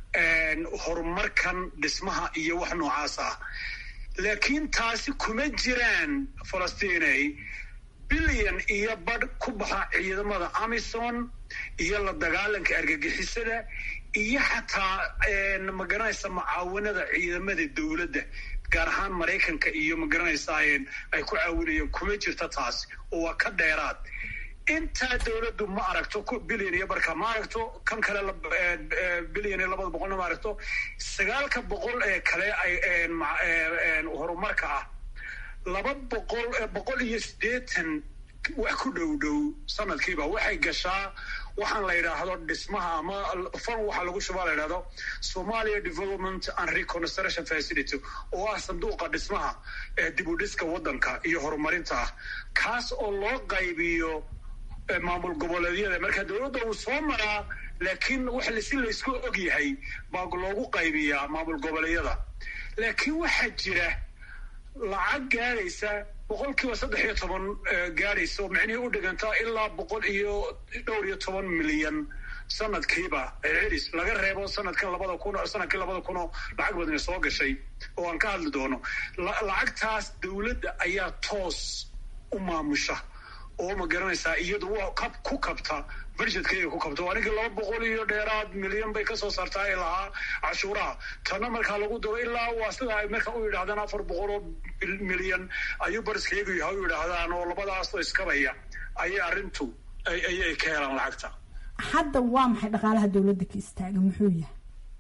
horumarkan dhismaha iyo wax noocaas ah laakiin taasi kuma jiraan falastiinay bilyan iyo badh ku baxa ciidamada amison iyo la dagaalanka argagixisada iyo xataa ma garanaysa mucaawanada ciidamada dowladda gaar ahaan maraykanka iyo ma garanaysaa ay ku caawinayeen kuma jirta taasi oo waa ka dheeraad intaa dowladdu ma aragto bilyan iyo barka ma aragto kan kale bilyan iyo labada boqolna ma aragto sagaalka boqol ee kale horumarka ah laba boqol boqol iyo siddeetan wax ku dhow dhow sanadkiiba waxay gashaa waxaan la yidhaahdo dhismaha ama fan waxaa lagu shubaa la yidhahdo somalia development and reconstruction facility oo ah sanduuqa dhismaha ee dib u dhiska waddanka iyo horumarinta ah kaas oo loo qaybiyo maamul goboleedyada marka dowladda uu soo maraa laakiin wax si laysku og yahay baa loogu qaybiyaa maamul goboleedyada laakiin waxaa jira lacag gaadhaysa boqol kiiba saddex iyo toban gaadhaysa oo micnihii u dhigantaa ilaa boqol iyo dhowr iyo toban milyan sanadkiiba celis laga reebo sanadkan labada kun sanadkii labada kun oo lacag badani soo gashay oo aan ka hadli doono lacagtaas dowladda ayaa toos u maamusha oo ma garanaysaa iyadu waa kab ku kabta budgetkayga ku kabta anigii laba boqol iyo dheeraad milyan bay kasoo saartaa ee lahaa cashuuraha tana markaa lagu daro ilaa waa sida ay marka u yidhahdaan afar boqol oo milyan ayuu bariskaygu yahay u yidhaahdaan oo labadaasoo iskabaya ayay arrintu ayay ka helaan lacagta
hadda waa maxay dhaqaalaha dowladda ka istaaga muxuu yahay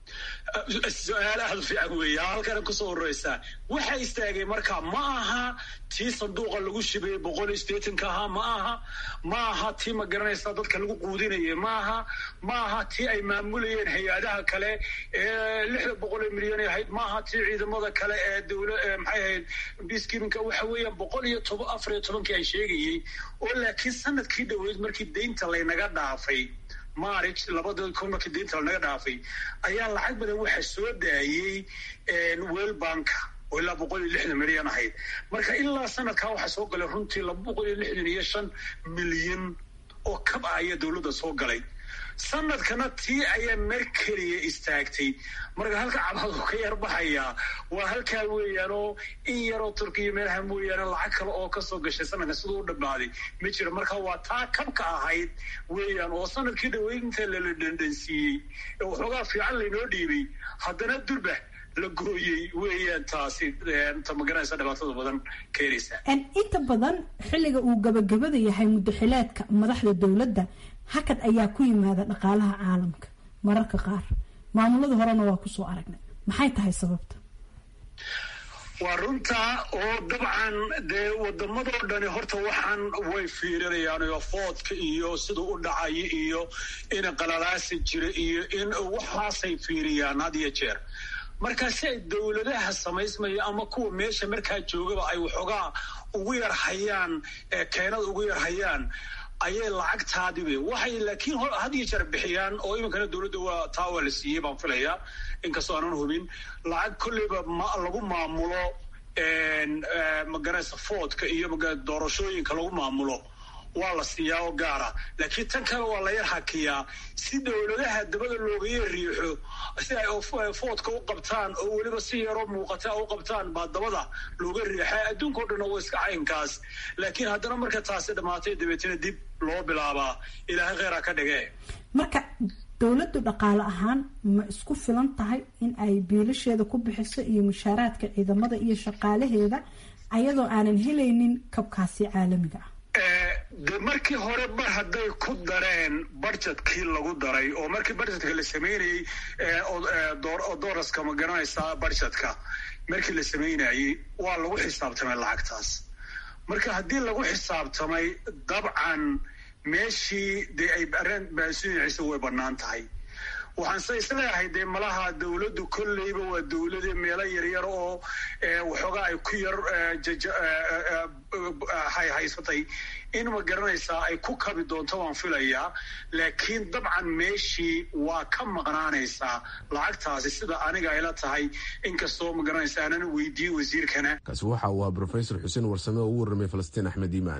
su-aal aada u fiican weeya halkana kusoo horeysaa waxa istaagay marka ma aha tii sanduuqa lagu shibay boqol iyo sideetanka ahaa ma aha ma aha tii ma garanaysa dadka lagu quudinayay ma aha ma aha tii ay maamulayeen hay-adaha kale ee lixda boqol ee milyan ay ahayd ma aha tii ciidamada kale ee dowla maxay ahayd biskiminka waxa weeyaan boqol iyo toban afar iyo tobankii aan sheegayey oo laakiin sanadkii dhoweyd markii deynta laynaga dhaafay march labada kun markii deynta lanaga dhaafay ayaa lacag badan waxa soo daayey wel banka oo ilaa boqol iyo lixdan milyan ahayd marka ilaa sanadkaa waxaa soo galay runtii laba boqol iyo lixdan iyo shan milyan oo kab ah ayaa dowladda soo galay sanadkana tii ayaa mer keliya istaagtay marka halka cabadu ka yar baxayaa waa halkaa weeyaanoo in yaroo turkiya meelaha mooyaane lacag kale oo kasoo gashay sanadka siduu u dhammaaday ma jiro marka waa taa kabka ahayd weeyaan oo sanadkii dhaweyd inta lala dhandhansiiyey ee waxoogaa fiican laynoo dhiibay haddana durba la gooyey weeyaan taasi ta magaranaysa dhibaatada badan keenaysa
inta badan xilliga uu gabagabada yahay muddaxileedka madaxda dowladda hakad ayaa ku yimaada dhaqaalaha caalamka mararka qaar maamulada horena waa kusoo aragnay maxay tahay sababta
waa runtaa oo dabcan dee wadamadoo dhani horta waxaan way fiirinayaan oo foodka iyo siduu u dhacayo iyo in qalalaasi jira iyo in waxaasay fiiriyaan had iyo jeer marka si ay dowladaha samaysmaya ama kuwa meesha markaa joogaba ay waxoogaa ugu yar hayaan keenada ugu yar hayaan ayay lacagtaadibe waxay laakiin had iyo jeer bixiyaan oo iminkana dowladda waa taa waa la siiyey baan filayaa inkastoo aanan hubin lacag kolleyba lagu maamulo magaraysa foodka iyo doorashooyinka lagu maamulo waa la siiyaa oo gaara laakiin tan kale waa la yar hakiyaa si dowladaha dabada looga yar riixo si ay foodka u qabtaan oo weliba si yaroo muuqata u qabtaan baa dabada looga riixa adduunka o dhan waa iska caynkaas laakiin haddana marka taasi dhammaatay dabeetana dib loo bilaabaa ilaahay kheyraa ka dhige
marka dowladdu dhaqaale ahaan ma isku filan tahay in ay biilasheeda ku bixiso iyo mushaaraadka ciidamada iyo shaqaalaheeda ayadoo aanan helaynin kabkaasi caalamiga ah
de markii hore mar hadday ku dareen budgetkii lagu daray oo markii budgetka la sameynayey dooraska ma garanaysaa budgetka markii la sameynayey waa lagu xisaabtamay lacagtaas marka haddii lagu xisaabtamay dabcan meeshii dee ay areen baasuuciisa way bannaan tahay waxaanse isleeyahay dee malaha dowladdu kolleyba waa dowlade meelo yaryar oo waxoogaa ay ku yar haysatay in ma garanaysaa ay ku kabi doonto waan filayaa laakiin dabcan meeshii waa ka maqnaanaysaa lacagtaasi sida aniga ayla tahay inkastoo ma garanaysa aanan weydiiyey wasiirkana
kaasi waxa uu ah brofesor xuseen warsame oo u warramay falastiin axmed iimaan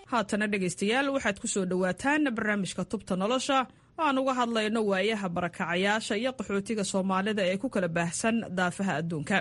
haatana dhegaystayaal waxaad ku soo dhowaataan barnaamijka tubta nolosha aan uga hadlayno waayaha barakacayaasha iyo qaxootiga soomaalida ee ku kala baahsan daafaha adduunka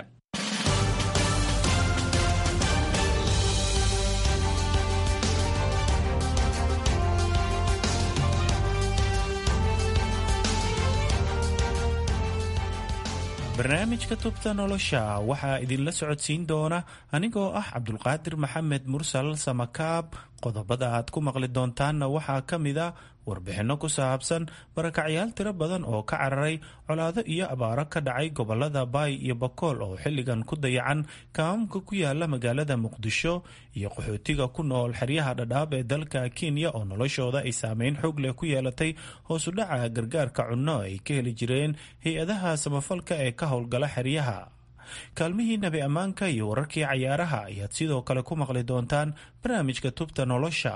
barnaamijka tubta nolosha waxaa idinla socodsiin doona anigoo ah cabdulqaadir maxamed mursal samakaab qodobada aad ku maqli doontaanna waxaa ka mid a warbixinno ku saabsan barakacyaal tiro badan oo ka cararay colaado iyo abaaro ka dhacay gobolada baay iyo bakool oo xilligan ku dayacan kaamamka ku yaala magaalada muqdisho iyo qaxootiga ku nool xeryaha dhadhaab ee dalka kenya oo noloshooda ay saameyn xoog leh ku yeelatay hoosudhaca gargaarka cunno ay ka heli jireen hay-adaha samafalka ee ka howlgala xeryaha kaalmihii nabi ammaanka iyo wararkii cayaaraha ayaad sidoo kale ku maqli doontaan barnaamijka tubta nolosha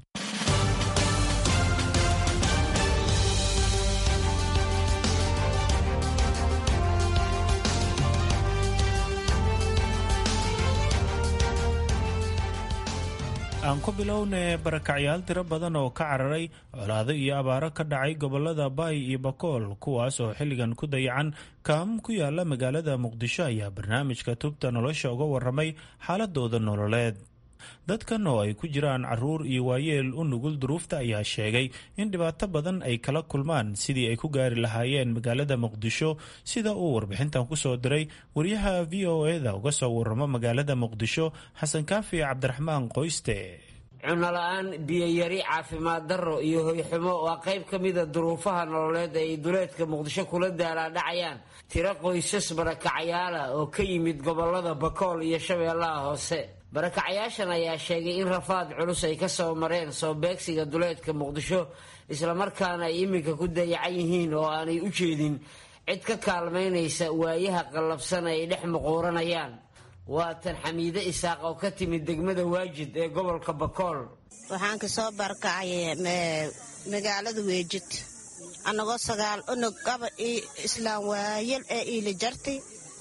aan ku bilowne barakacyaal tiro badan oo ka cararay colaado iyo abaaro ka dhacay gobolada baay iyo bakool kuwaas oo xilligan ku dayacan kaamam ku yaala magaalada muqdisho ayaa barnaamijka tubta nolosha uga waramay xaaladooda nololeed dadkan oo ay ku jiraan caruur iyo waayeel u nugul duruufta ayaa sheegay in dhibaato badan ay kala kulmaan sidii ay ku gaari lahaayeen magaalada muqdisho sida uu warbixintan kusoo diray wariyaha v o eda uga soo waramo magaalada muqdisho xasan kaafi cabdiraxmaan qoyste
cunnola-aan biyoyari caafimaad darro iyo hoyxumo waa qayb ka mida duruufaha nololeed ay duleedka muqdisho kula daalaadhacayaan tiro qoysas barakacayaala oo ka yimid gobolada bakool iyo shabeellaha hoose barakacayaashan ayaa sheegay in rafaad culus ay ka soo mareen soo beegsiga duleedka muqdisho islamarkaana ay iminka ku dayacan yihiin oo aanay u jeedin cid ka kaalmaynaysa waayaha qallabsan ay dhex muquuranayaan waa tan xamiide isaaq oo ka timid degmada waajid ee gobolka bakool
waxaan ka soo barakacay magaalada weejid annagoo sagaal unug gaba islaam waayal ee iila jartay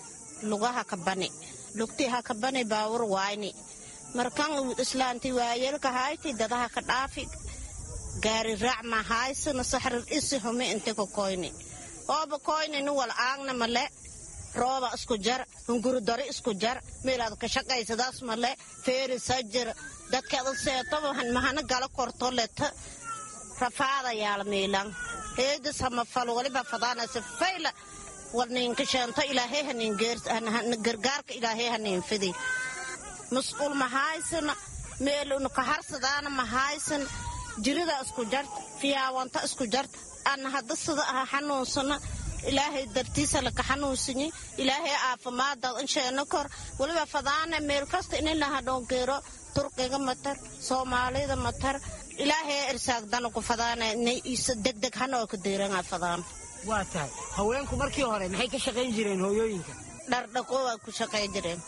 lugaha ka bani lugtii ha ka bani baawur waayni markan islaanti waayelka hayti dadaha ka dhaafi gaari raac ma haysana saxrir isi humi inti ka koyni ooba koynini wal aagna male rooba isku jar hungurudari isku jar meelaad ka shaqaysadaas male feeri sajir dadkaada seetoba mahana gala korto leta rafaada yaala miilan heedis hama fal waliba fadaanaysa fayla walniinkasheento ilaahay haningargaarka ilaahay haniinfidi mas-uul ma haysana meeluna ka harsadaana ma haysana jirida isku jarta fiyaawanta isku jarta ana hadda sida aha xanuunsana ilaahay dartiisa laka xanuunsanyi ilaahay aafimaadaad insheeno kor waliba fadaana meel kasta ininaha dhongeero turkiga matar soomaalida matar ilaahay irsaagdana ku fadaana degdeg hanoo ka deeranga fadaan
waa tahay haweenku markii hore maxay ka shaqayn jireen hooyooyinka
dhardhaqowa ku shaqayn jireen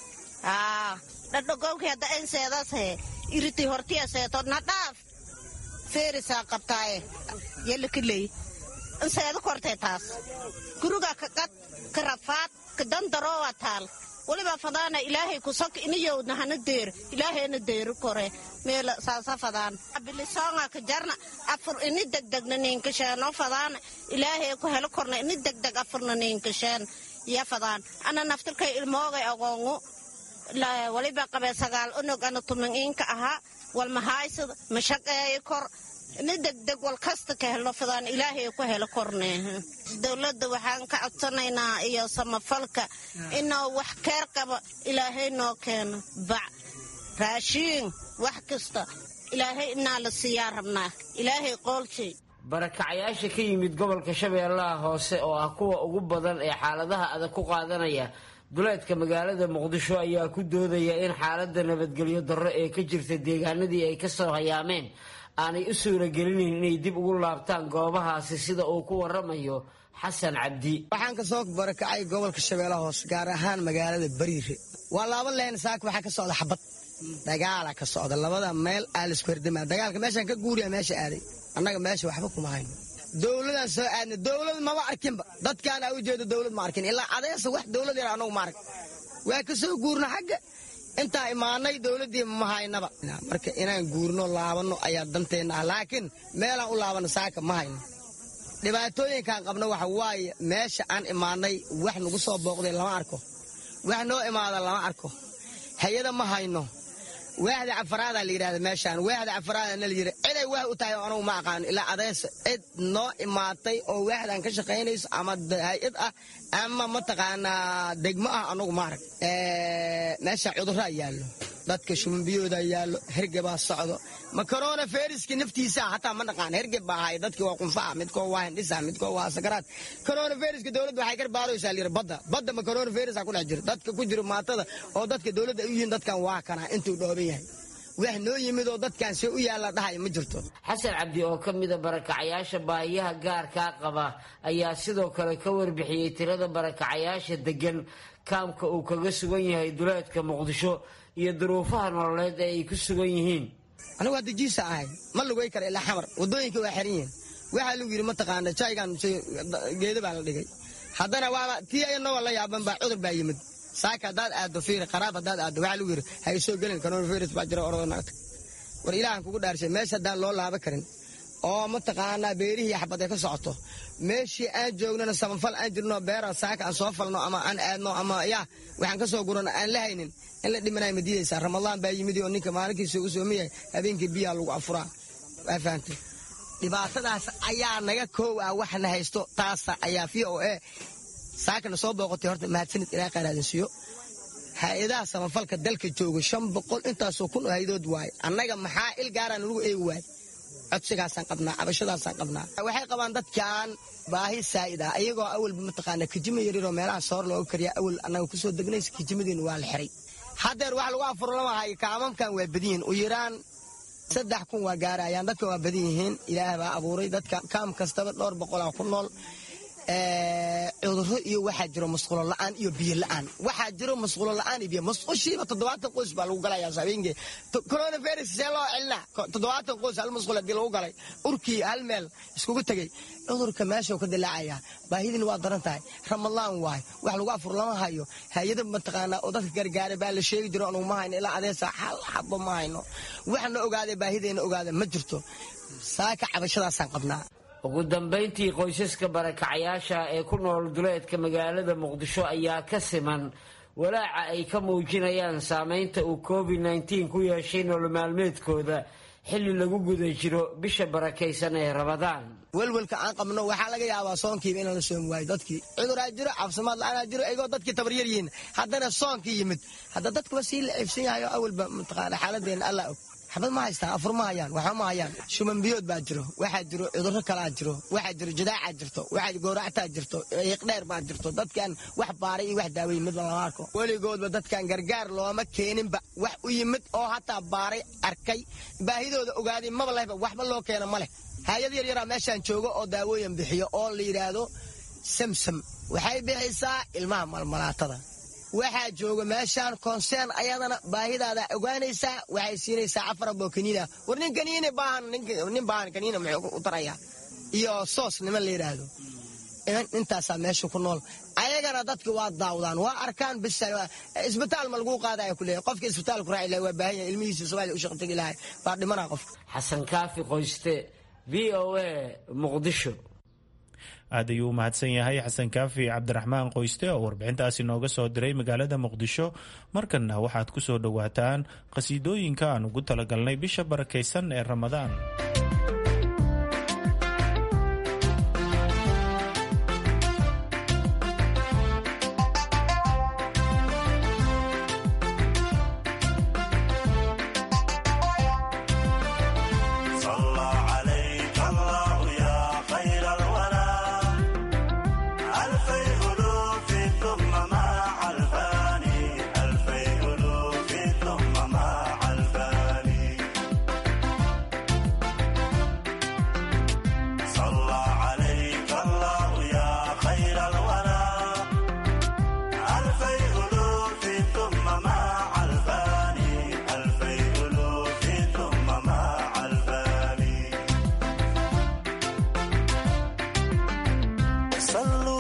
dhardhaqowkii hadda en seedas hee iriti hortiya seeto nadhaaf feerisaa qabtaaye yalakiley inseeda kortee taas guriga ka qad ka rafaad ka dandaroowa taal waliba fadaana ilaahay kusok iniyowdna hana deer ilaahayna deeri kore meela saasa fadaan bilisoonga ka jarna afur ini degdegna niinkasheeno fadaana ilaahay ku helo korna ini degdeg afurna niinkasheen ya fadaan ana naftirkay ilmoogay agoongu waliba qabee sagaal unog ana tumin iinka ahaa walmahaysada mashaqeeyo kor ini degdeg wal kasta ka helo fadaan ilaahay ku helo korne dowladda waxaan ka codsanaynaa iyo samafalka inuu wax keer qabo ilaahay noo keeno bac raashiin wax kasta ilaahay inaa la siiyaa rabnaa ilaahay qoolshay
barakacayaasha ka yimid gobolka shabeellaha hoose oo ah kuwa ugu badan ee xaaladaha adag ku qaadanaya duleedka magaalada muqdisho ayaa ku doodaya in xaaladda nabadgelyo darro ee ka jirta deegaanadii ay kasoo hayaameen aanay u suuragelinayn inay dib ugu laabtaan goobahaasi sida uu ku waramayo xasan cabdi
waxaan ka soo barakacay gobolka shabeellaha hoose gaar ahaan magaalada bariire waa laba leen saaka waxaa ka socda xabad dagaala ka socda labada meel aa laisku herdama dagaalka meeshaan ka guuriya meesha aaday annaga meesha waxba kuma hayno dowladaan soo aadna dowlad maba arkinba dadkaana u jeedo dowlad ma arkin ilaa adeesa wax dowlad yar anagu ma arag waa ka soo guurna xagga intaa imaanay dowladdii ma haynaba marka inaan guurno laabanno ayaa danteenna ah laakiin meelaan u laabanno saaka ma hayno dhibaatooyinkaan qabno waxa waaye meesha aan imaanay wax nagu soo booqday lama arko wax noo imaada lama arko hay-ada ma hayno waaxda cafaraadaa la yidhahda meeshaan waaxda cafaraada na la yidhi ciday waax u tahay anugu ma aqaano ilaa adeesa cid noo imaatay oo waaxdan ka shaqaynayso ama hay-ad ah ama mataqaanaa degmo ah anugu ma arag meesha cudurraa yaallo dadka shumbiyooda yaallo hergebaa socdo ma korona feriski naftiisa hataa ma naqaan hergeb baa ahay dadki waa qunfaha midkoo waa hindhisa midkoo waa sakaraad korona feriska dowladda waxay ka baaraysaa layidhi badda badda ma korona ferisa ku dhex jiro dadka ku jiro maatada oo dadka dowladda ay u yihiin dadkan waa kanaa intuu dhooban yahay wax noo yimid oo dadkan see u yaalla dhahaya ma jirto
xasan cabdi oo ka mida barakacayaasha baahiyaha gaarkaa qaba ayaa sidoo kale ka warbixiyey tirada barakacayaasha degan kaamka uu kaga sugan yahay duleedka muqdisho iyo duruufaha nololeed ee ay ku sugan yihiin
anigu hadda jiisa ahay ma lugay kara ilaa xamar wadooyinka waa xiran yihiin waxaa lagu yidhi mataqaana jaygan geeda baa la dhigay haddana waaba tii inagoo la yaaban baa cudur baa yimid saaka haddaad aaddo fiiri qaraab haddaad aaddo waxaa lagu yidhi ha isoo gelin coronavirus baa jira ordo naagta war ilaahan kugu dhaarshay meesha haddaan loo laaba karin oo mataqaanaa beerihii xabadee ka socoto meeshii aan joognana sabanfal aan jirno beera saaka aan soo falno ama aan aadno ama yaa waxaan ka soo gurano aan la haynin in la dhimanaya ma diidaysaa ramadaan baa yimid oo ninka maalinkiisa u soomiyahay habeenkii biyaa lagu afuraa waa fahamtay dhibaatadaas ayaa naga koow ah waxna haysto taasa ayaa v o a saakana soo booqotay horta mahadsanid ilaa qaaraadinsiyo hay-adaha samafalka dalka jooga shan boqol intaasoo kun oo haydood waaye annaga maxaa il gaaraan lagu eegi waaye codsigaasaan qabnaa cabashadaasaan qabnaa waxay qabaan dadkan baahi saa'id ah iyagoo awalba mataqaana kijima yaryaroo meelaha soor looga kariya awal annaga kusoo degnaysa kijimadiina waa la xiray haddeer wax lagu afuro lama hayo kaamamkan waa badan yihiin u yaraan saddex kun waa gaarayaan dadka waa badan yihiin ilaah baa abuuray dadka kaam kastaba dhowr boqolaa ku nool cuduro iyo waxaa jiro masquulo la'aan iyo biyo la'aan waxaa jiro masquulo la'aan iyo biyo masqushiiba toddobaatan qoys baa lagu galayaa habeenkii coronavirus see loo celinaa toddobaatan qoys hal masquul haddii lagu galay urkii hal meel iskugu tegey cudurka meeshuu ka dilaacaya baahidina waa daran tahay ramadaan waay wax lagu afur lama hayo hay-ada mataqaanaa oo dadka gargaara baa la sheegi jiro anugu ma hayno ilaa adeesa hal xabo ma hayno waxna ogaaday baahideena ogaada ma jirto saaka cabashadaasaan qabnaa
ugu dambayntii qoysaska barakacayaasha ee ku nool duleedka magaalada muqdisho ayaa ka siman walaaca ay ka muujinayaan saameynta uu covid nteen ku yeeshay nolol maalmeedkooda xilli lagu guda jiro bisha barakaysan ee rabadaan
welwelka aan qabno waxaa laga yaabaa soonkiiba inaan la soomi waayo dadkii cuduraa jiro caafimaad la-aanaa jiro igoo dadkii tabaryar yihiin haddana soonkii yimid hadda dadkuba sii la ciibsan yahay oo awalba mataqaana xaaladeenna alla og xabad ma haystaan afur ma hayaan waxba ma hayaan shumanbiyood baa jiro waxaa jiro cudurro kalaa jiro waxaa jiro jadaacaa jirto waxaa gooractaa jirto iiqdheer baa jirto dadkan wax baaray iyo wax daawey midba lama arko weligoodba dadkan gargaar looma keeninba wax u yimid oo hataa baaray arkay baahidooda ogaaday maba lehba waxba loo keena ma leh hay-ad yar yaraa meeshaan joogo oo daawooyin bixiyo oo la yidhaahdo samsam waxay bixisaa ilmaha malmalaatada waxaa jooga meeshaan konseen ayadana baahidaada ogaanaysaa waxay siinaysaa afaraboo kaniina war nin kaniina baahan nin baahan kaniina muxuu u tarayaa iyo soos niman la yidhaahdo intaasaa meesha ku nool ayagana dadka waa daawdaan waa arkaan bis isbitaal ma laguu qaadaya kuleeyahy qofka isbitaalku raaci lahay waa baahan yahay ilmihiisa soomaaliya u shaqo tegi lahay baa dhimanaa qofka
xasan kaafi qoyste v o a muqdisho
aad ayuu u mahadsan yahay xasan kaafi cabdiraxmaan qoyste oo warbixintaasi nooga soo diray magaalada muqdisho markanna waxaad ku soo dhowaataan qhasiidooyinka aan ugu talagalnay bisha barakaysan ee ramadaan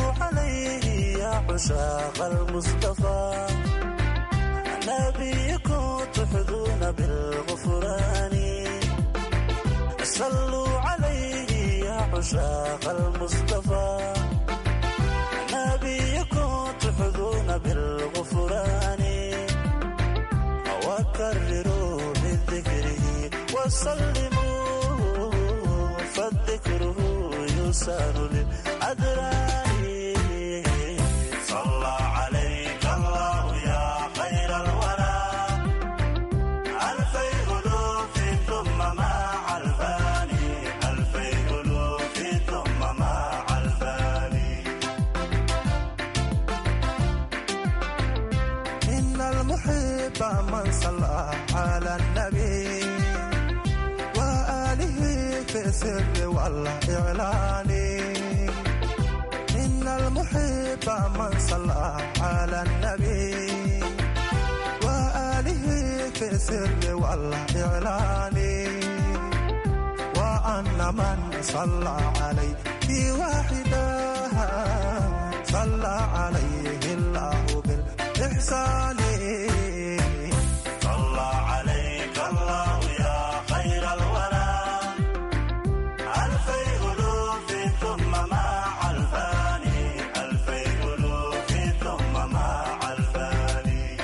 عشاق المصطفى نبيكم عشاق المصطفى نبيكم تحظون بالغفران وكرروا بذكره وسلموا فالذكره يسار للأدران صلى عليك الله يا خير الورى ألفي ألوف ثم مع الفاني ألفي ألوف ثم مع الفاني إن المحب من صلى على النبي وآله في السر والإعلان إن المحب من صلى على النبي وآله في السر والإعلان وأن من صلى عليه واحدا صلى عليه الله بالإحسان صلى عليك الله يا خير الورى ألفي ألوف ثم مع الفاني ألفي ألوف ثم مع الفاني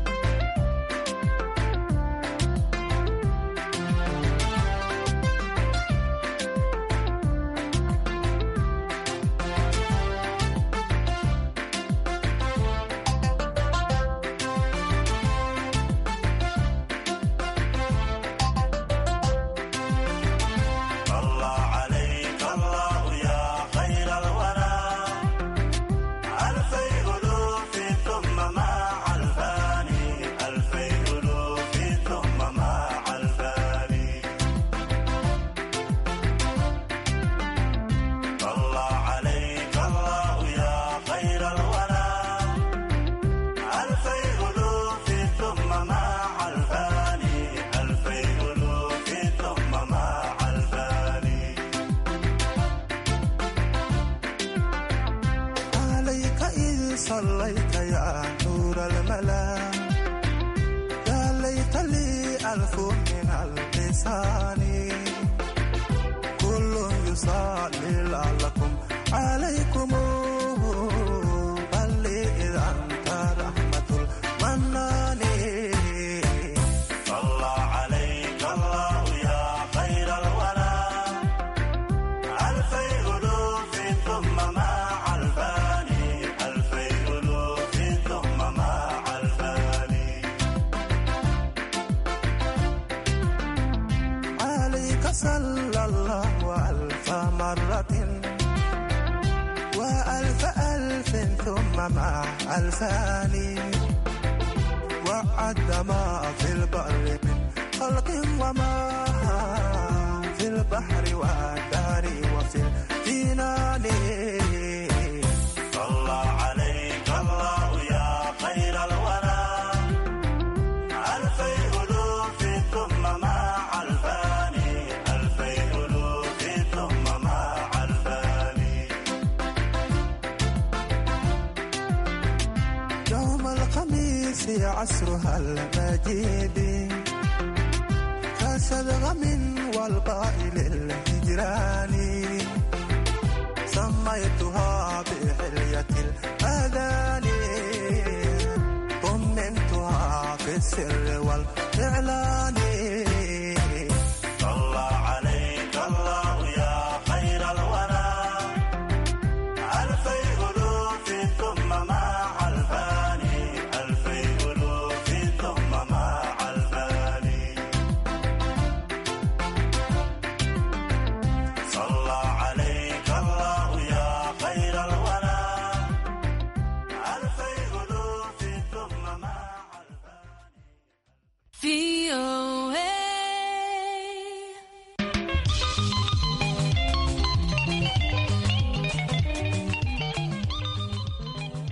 صلى عليك الله يا خير الورى ألفي ألوف ثم مع الفاني ألفي ألوف ثم مع الفاني صلى عليك الله يا خير الورى ألفي ألوف ثم مع الفاني ألفي ألوف ثم مع الفاني عليك إذ صليت يا نور الملا يا ليت لي ألف من اللسان كل يصلي لعلكم عليكم بل إذا أنت رحمة المنان صلى عليك الله يا خير الورى ألفي ألوف ثم مع الفاني ألفي ألوف ثم مع الفاني عليك صلى الله ألف مرة وألف ألف ثم مع ألفان وعد ما في البر من خلق وما في البحر والدار وفي الجنان صلى عليك الله يا خير الورى ألفي ألوف ثم مع الفاني ألفي ألوف ثم مع الفاني يوم الخميس عصرها المجيد كسدغم والقائل الهجران سميتها بحلية الأذان طمنتها في السر والإعلان صلى عليك الله يا خير الورى ألفي ألوف ثم مع الفاني ألفي ألوف ثم مع الفاني صلى عليك الله يا خير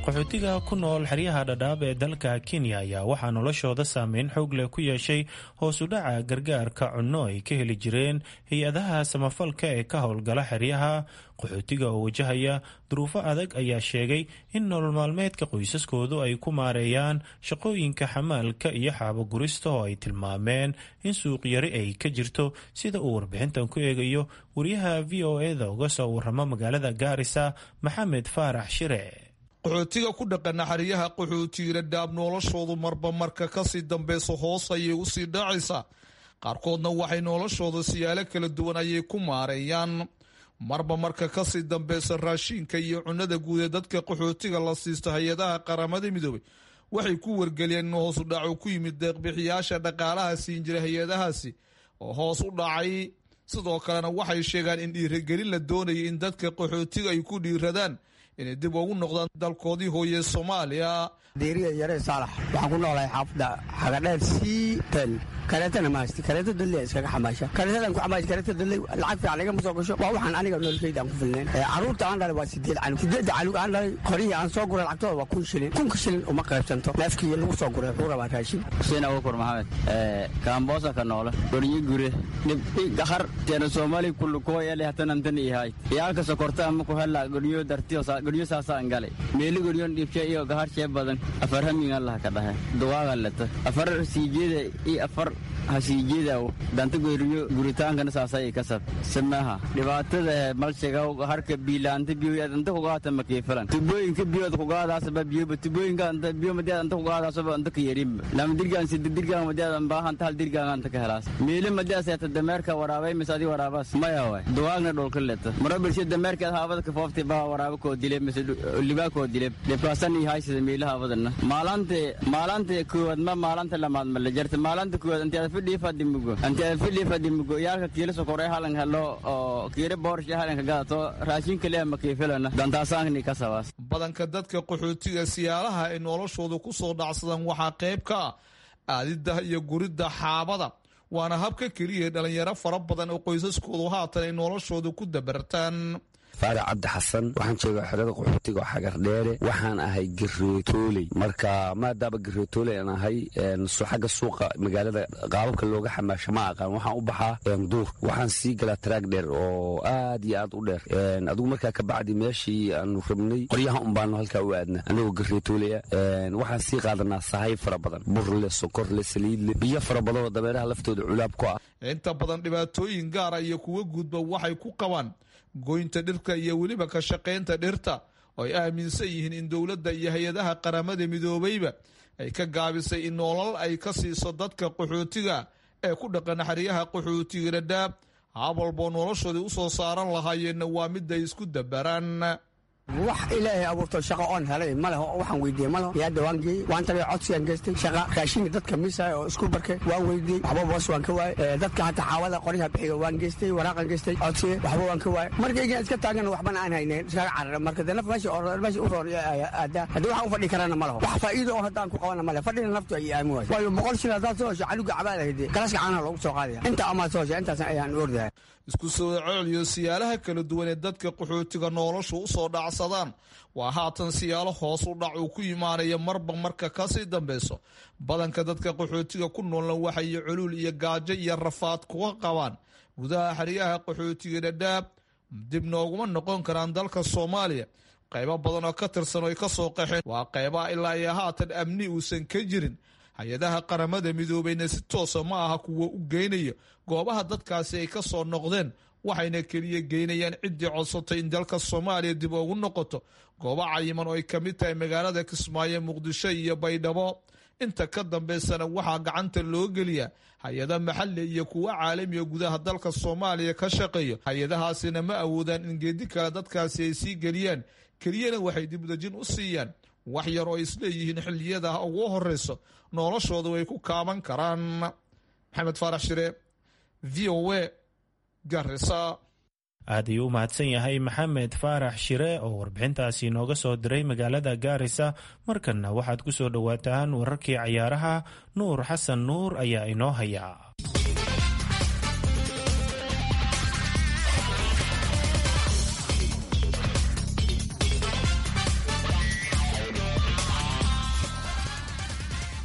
qaxootiga ku nool xeryaha dhadhaab ee dalka kenya ayaa waxaa noloshooda saameyn xoog leh ku yeeshay hoos u dhaca gargaarka cunno ay ka heli jireen hay-adaha samafalka ee ka howlgala xeryaha qaxootiga oo wajahaya duruufo adag ayaa sheegay in nolol maalmeedka qoysaskoodu ay ku maareeyaan shaqooyinka xamaalka iyo xaabogurista oo ay tilmaameen in suuqyari ay ka jirto sida uu warbixintan ku eegayo wariyaha v o eda uga soo waramo magaalada gaarisa maxamed faarax shire
qaxootiga ku dhaqana xeryaha qaxootiga dhaab noloshoodu marba marka kasii dambeysa hoos ayay usii dhacaysaa qaarkoodna waxay noloshooda siyaalo kala duwan ayay ku maareeyaan marba marka kasii dambeysa raashiinka iyo cunada guud ee dadka qaxootiga la siisto hay-adaha qaramada midoobay waxay ku wargeliyeen in hoos u dhaco ku yimid deeqbixiyaasha dhaqaalaha siin jira hay-adahaasi oo hoos u dhacay sidoo kalena waxay sheegaan in dhiiragelin la doonayay in dadka qaxootiga ay ku dhiiradaan inay dib ugu noqdaan dalkoodii hooye soomaaliya
diiriya yare saalax waxaan ku noolahay xaafadda xagadheer sii tel kareetana mahaysti kareeto dalle iskaga xamaasha kareetadan ku xamaash kareeto dalle lacag fiican igama soo gasho waa waxaan aniga nololkayda aan ku filnayn carruurta aan dhalay waa sideed canug sideedda canug aan dhalay qorihii aan soo guray lacagtooda waa kun shilin kunka shilin uma qaybsanto neefkii lagu soo guray wuxuu rabaa raashin
xuseen abukur maxamed kaamboosa ka noole gornyi gure dhibdhi gahar teena soomaali kullukoyale hatanantan ihay iyaalka sokorta ama ku hella gornyo dartiyo gornyo saasaan gale meeli gornyon dhibshe iyo gahar shee badan afar hamin allah ka dhahe duwaaga leta afar siijeeda iyo afar hasiijeedaw danta goyriyo guritaankana saasay kasab samaha dhibaatada malshigaw harka biilaanta biyo anta kugaata makiifilan tubooyinka biyood kugaadaasaba biyoba tubooyinka anta biyo madeed anta kugaadaasaba anta ka yerin lama dirgaan sida dirgaan madeed an baahanta hal dirgaan anta ka helaas meeli madeed seeta dameerka waraabay mise adi waraabaas maya way duwaagna dhulka leta marabilshe dameerkeed haabada ka foofti baa waraaba koo dile mise libaa koo dile dhibkaasan iyo haysida meeli haabadana maalante maalante koowaad ma maalanta lamaad ma la jarta maalanta koowaad anteeda fidhiifadimugo anteeda fidhiifadimugo yaalka kiila sokorey halan helo oo kiira boorshe halanka gadato raashinka leh makiifilana dantaasaanni ka sabaas
badanka dadka qaxootiga siyaalaha ay noloshooda ku soo dhacsadaan waxaa qayb ka ah aadidda iyo guridda xaabada waana habka keliya dhalinyaro fara badan oo qoysaskoodu haatan ay noloshooda ku dabartaan
faarac cabdi xasan waxaan joogaa xerada qaxootiga oo xagar dheere waxaan ahay gareetooley marka maadaaba gareetooley aan ahay xagga suuqa magaalada qaababka looga xamaasho ma aqaan waxaan u baxaa duur waxaan sii galaa taraag dheer oo aad iyo aad u dheer adigu markaa kabacdi meeshii aanu rabnay qoryaha unbaanu halkaa u aadna anagoo gareetoolaya waxaan sii qaadanaa sahay fara badan burle sokorle saliidle biyo fara badan oo dabeeraha laftooda culaab ku ah
inta badan dhibaatooyin gaara iyo kuwa gudba waxay ku qabaan goynta dhirka iyo weliba ka shaqaynta dhirta oo ay aaminsan yihiin in dowladda iyo hay-adaha qaramada midoobayba ay ka gaabisay in noolal ay ka siiso dadka qaxootiga ee ku dhaqan xeryaha qaxootiga dhadhaab hab walboo noloshoodii u soo saaran lahaayeenna waa mid ay isku dabaraan
wax ilaahay abuurto shaqo oon helay ma leho waxaan weydiiyey ma leho yaadda waan geeyey waan tagay codsigaan geystay shaqa raashinka dadka miisaya oo isku barkay waan weydiiyey waxba boos waan ka waayey dadka hataa xaawada qoryaha bixiga waan geystay waraaqan geystay codsiye waxba waan ka waayey markaygaan iska taagana waxbana aan haynayn iskaga carara marka dee naf meesha oo meesha u roon aadaa haddii waxaan u fadhi karana ma leho wax faa'iido oo haddaan ku qabana ma leho fadhina naftu ay aami waayo waayo boqol shil haddaad soo hesho caluga cabaad ahayde galaska caanaha loogu soo qaadaya inta amaad soo hesho intaas ayaan ordahay
isku soo celiyo siyaalaha kala duwan ee dadka qaxootiga nolosha u soo dhacsadaan waa haatan siyaalo hoos u dhac uu ku imaanaya marba marka kasii dambeyso badanka dadka qaxootiga ku noolna waxay culuul iyo gaajo iyo rafaad kuga qabaan gudaha xeryaha qaxootiga dhadhaab dib nooguma noqon karaan dalka soomaaliya qaybo badan oo ka tirsan oo ay ka soo qaxeen waa qaybaha ilaa iyo haatan amni uusan ka jirin hay-adaha qaramada midoobeyna si toosa ma aha kuwa u geynaya goobaha dadkaasi ay ka soo noqdeen waxayna keliya geynayaan ciddii codsatay in dalka soomaaliya dib ugu noqoto goobo cayiman oo ay ka mid tahay magaalada kismaayo muqdisho iyo baydhabo inta ka dambeysana waxaa gacanta loo geliyaa hay-ada maxali iyo kuwo caalamiga gudaha dalka soomaaliya ka shaqeeyo hay-adahaasina ma awoodaan in geedi kale dadkaasi ay sii geliyaan keliyana waxay dibdejin u siiyaan wax yar oo isleeyihiin xilliyada ugu horeyso noloshooda way ku kaaban karaan maxamed faarax shire v o a garisa
aad ayuu u mahadsan yahay maxamed faarax shire oo warbixintaasi inooga soo diray magaalada gaarisa markanna waxaad ku soo dhowaataan wararkii cayaaraha nuur xasan nuur ayaa inoo haya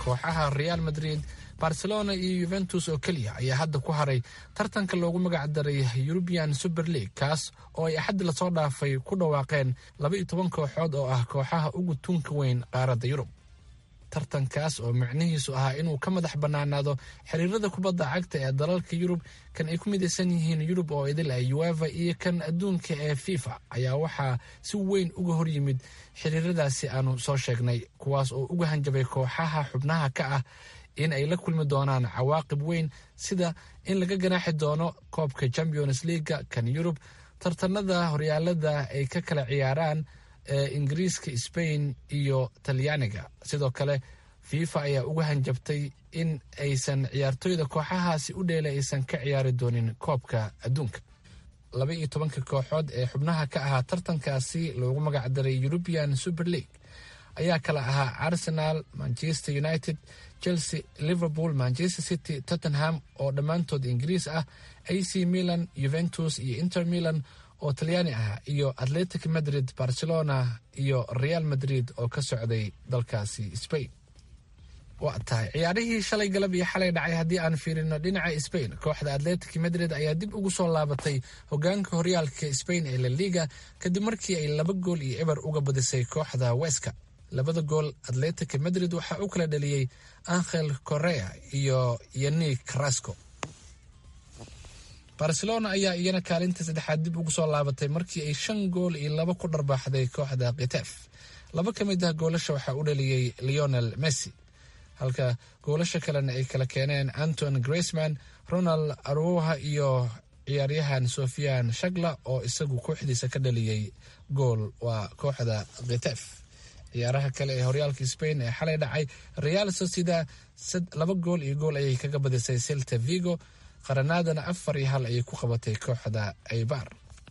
kooxaha real madrid barcelona iyo yuventus oo keliya ayaa hadda ku haray tartanka loogu magac daray eurubian super league kaas oo ay axad lasoo dhaafay ku dhawaaqeen laba iyo toban kooxood oo ah kooxaha ugu tunka weyn qaaradda yurub tartankaas oo micnihiisu ahaa inuu ka madax bannaanaado xiriirada kubadda cagta ee dalalka yurub kan ay ku midaysan yihiin yurub oo idil ah ueva iyo kan adduunka ee fifa ayaa waxaa si weyn uga hor yimid xiriiradaasi aanu soo sheegnay kuwaas oo uga hanjabay kooxaha xubnaha ka ah in ay la kulmi doonaan cawaaqib weyn sida in laga ganaaxi doono koobka champions leaga kan yurub tartanada horyaalada ay ka kala ciyaaraan ee ingiriiska sbain iyo talyaaniga sidoo kale fifa ayaa uga hanjabtay in aysan ciyaartooyda kooxahaasi u dheela aysan ka ciyaari doonin koobka adduunka laba iyo tobanka kooxood ee xubnaha ka ahaa tartankaasi loogu magac daray european super league ayaa kala ahaa arsenal manchester united chelsea liverpool manchester city tottenham oo dhammaantood ingiriis ah ac milan juventus iyo inter milan oo talyaani ah iyo atletic madrid barcelona iyo real madrid oo ka socday dalkaasi spain waa tahay ciyaarihii shalay galab iyo xalay dhacay haddii aan fiirino dhinaca spain kooxda atletic madrid ayaa dib ugu soo laabatay hogaanka horyaalka spain ee la liga kadib markii ay laba gool iyo eber uga badisay kooxda weska labada gool atletic madrid waxaa u kala dhaliyey angel correa iyo yanik carasco barcelona ayaa iyana kaalinta saddexaad dib ugu soo laabatay markii ay shan gool iyo laba ku dharbaaxday kooxda kitef laba ka mid ah goolasha waxaa u dhaliyey leonel messi halka goolasha kalena ay kala keeneen anton graceman ronald aruha iyo ciyaaryahan sofian shagla oo isagu kooxdiisa ka dhaliyey gool waa kooxda kitef ciyaaraha kale ee horyaalka spain ee xalay dhacay real socida laba gool iyo gool ayay kaga badisay celta vigo qaranaadana afar iyo hal ayay ku qabatay kooxda aybar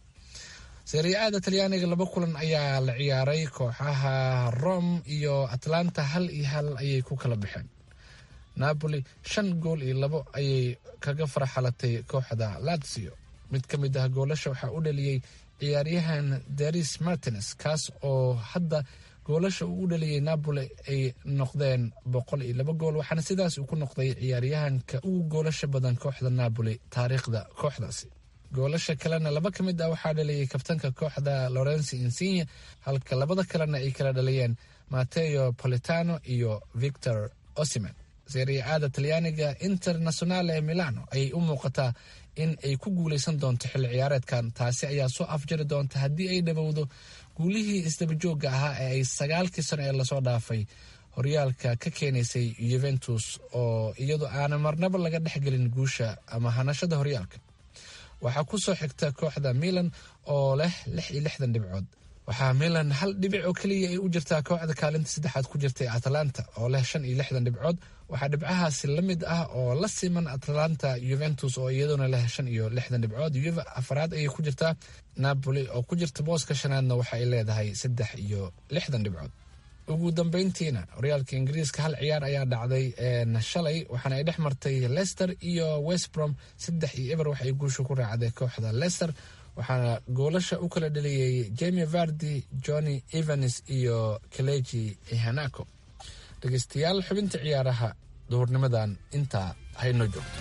seriaada talyaaniga laba kulan ayaa la ciyaaray kooxaha rome iyo atlanta hal iyo hal ayay ku kala baxeen napoli shan gool iyo labo ayay kaga farxalatay kooxda lazio mid ka mid ah goolasha waxaa u dhaliyey ciyaaryahan daris martines kaas oo hadda goolasha uu u dhaliyey napoli ay noqdeen boqol iyo laba gool waxaana sidaas uu ku noqday ciyaaryahanka ugu goolasha badan kooxda napoli taariikhda kooxdaasi goolasha kalena laba ka mid ah waxaa dhaliyey kabtanka kooxda lorenzo insigne halka labada kalena ay kala dhaliyeen mateo politano iyo victor osiman seriaada talyaaniga internationale milano ayay u muuqataa in ay ku guuleysan doonto xilli ciyaareedkan taasi ayaa soo afjari doonta haddii ay dhowowdo guulihii isdabajooga ahaa ee ay sagaalkii sano ee lasoo dhaafay horyaalka ka keenaysay yuventus oo iyadu aanan marnaba laga dhexgelin guusha ama hanashada horyaalka waxaa ku soo xigta kooxda milan oo leh lix iyo lixdan dhibcood waxaa milan hal dhibic oo keliya ay u jirtaa kooxda kaalinta saddexaad ku jirtay atlanta oo leh shan iyo lixdan dhibcood waxaa dhibcahaasi la mid ah oo la siman atlanta juventus oo iyaduna leh shan iyo lixdan dhibcood yuve afaraad ayay ku jirtaa napoli oo ku jirta booska shanaadna waxa ay leedahay saddex iyo lixdan dhibcood ugu dambeyntiina horyaalka ingiriiska hal ciyaar ayaa dhacday shalay waxaana ay dhex martay leicester iyo westbrom saddex iyo eber waxay guusha ku raacday kooxda leicester waxaana goolasha u kala dhaliyey jamie vardi johnny evans iyo kaleji hanako dhegeystayaal xubinta ciyaaraha duhurnimadan intaa haynoo joogto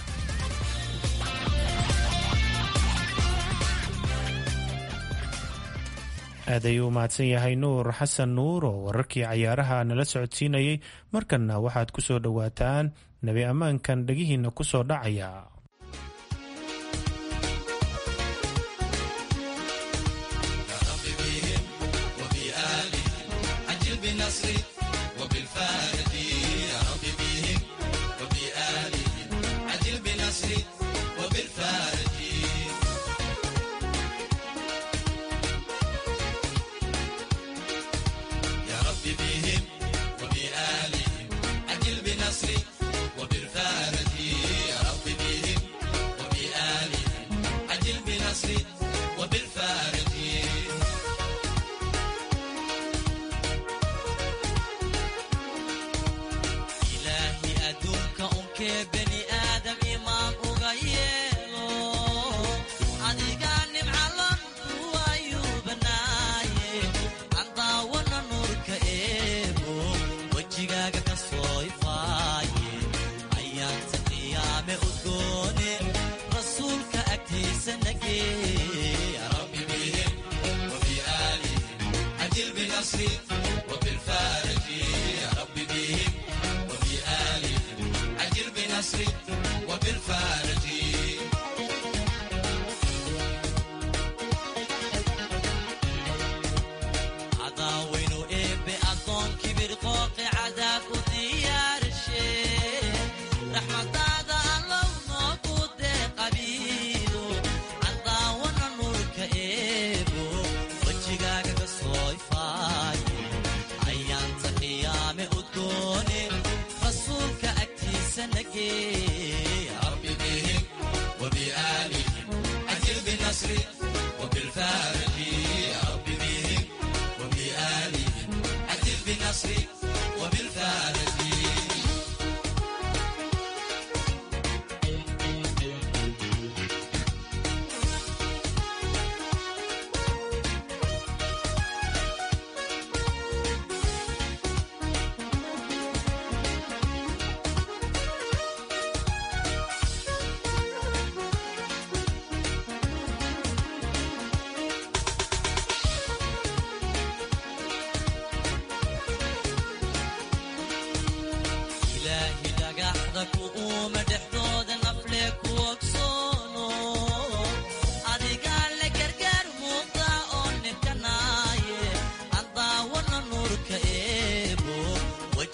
aad ayuu u mahadsan yahay nuur xasan nuur oo wararkii cayaaraha nala socodsiinayay markanna waxaad ku soo dhowaataan nebi ammaankan dhegihiinna ku soo dhacaya
ilaahi adduunka unkee bani aadam imaan uga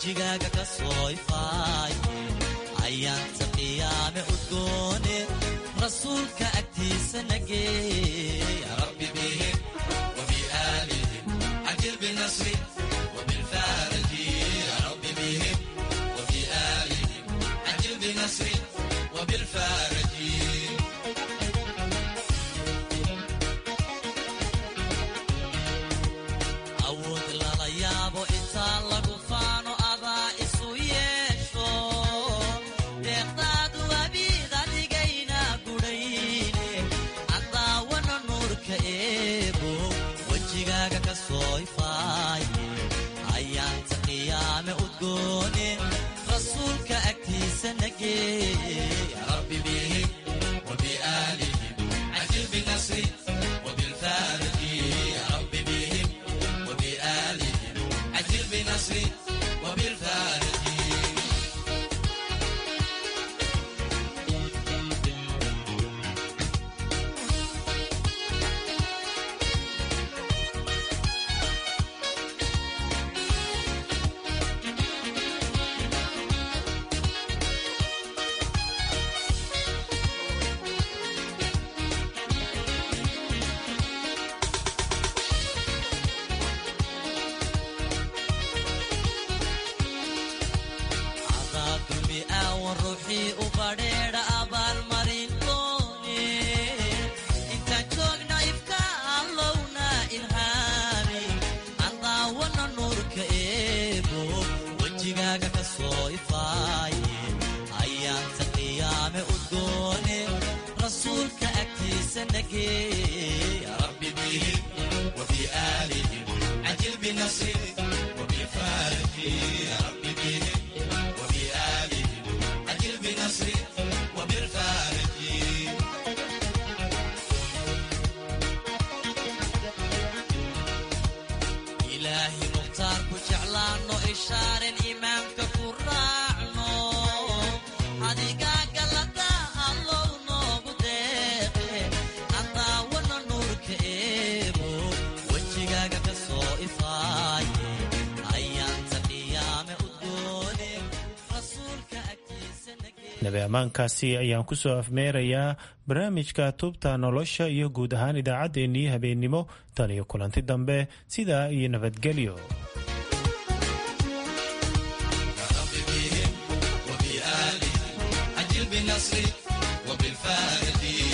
wejigaaga ka soo ifaaye ayaanta qiyaame udgoone rasuulka agtiisa nageey rabbi bihim وبآلهم عجل بالنصر وبالفارج يا رب بهم وبآلهم عجل بالنصر وبالفارج awood lala yaabo intaan lagu faano adaa isu yeesho deeqdaadu abiid adigayna gudhayne cadaawana nuurka eego wejigaaga ka soo ifaaye ayaanta qiyaame udgoone rasuulka agtiisa nageey rabbi bihim وبآلهم عجل بالنصر وبالفارج يا رب بهم وبآلهم عجل بالنصر وبالفارج cadaabdumi aawan ruuxii u badheedha abaalmarin doone intaan joogna ifka allowna ilhaami cadaawana nuurka eebo wejigaaga ka soo ifaaye ayaanta qiyaame udgoone rasuulka agtiisa nageey rabbi bihim وبآلهم عجل بنصر وبفارج يا رب بهم وبآلهم عجل بنصر وبالفارج إلهي مختار كجعلانو إشارة إمامك كراعنا adigaa galada allow noogu deeqe cadaawana nuurka eebo wejigaaga ka soo ifaaye ayaanta qiyaame udgoone rasuulka agtiisa
nabi ammaankaasi ayaan ku soo afmeerayaa barnaamijka tubta nolosha iyo guud ahaan idaacaddeenii habeennimo tan iyo kulanti dambe sidaa iyo nabadgelyo
وبآله عجل بالنصر وبالفارق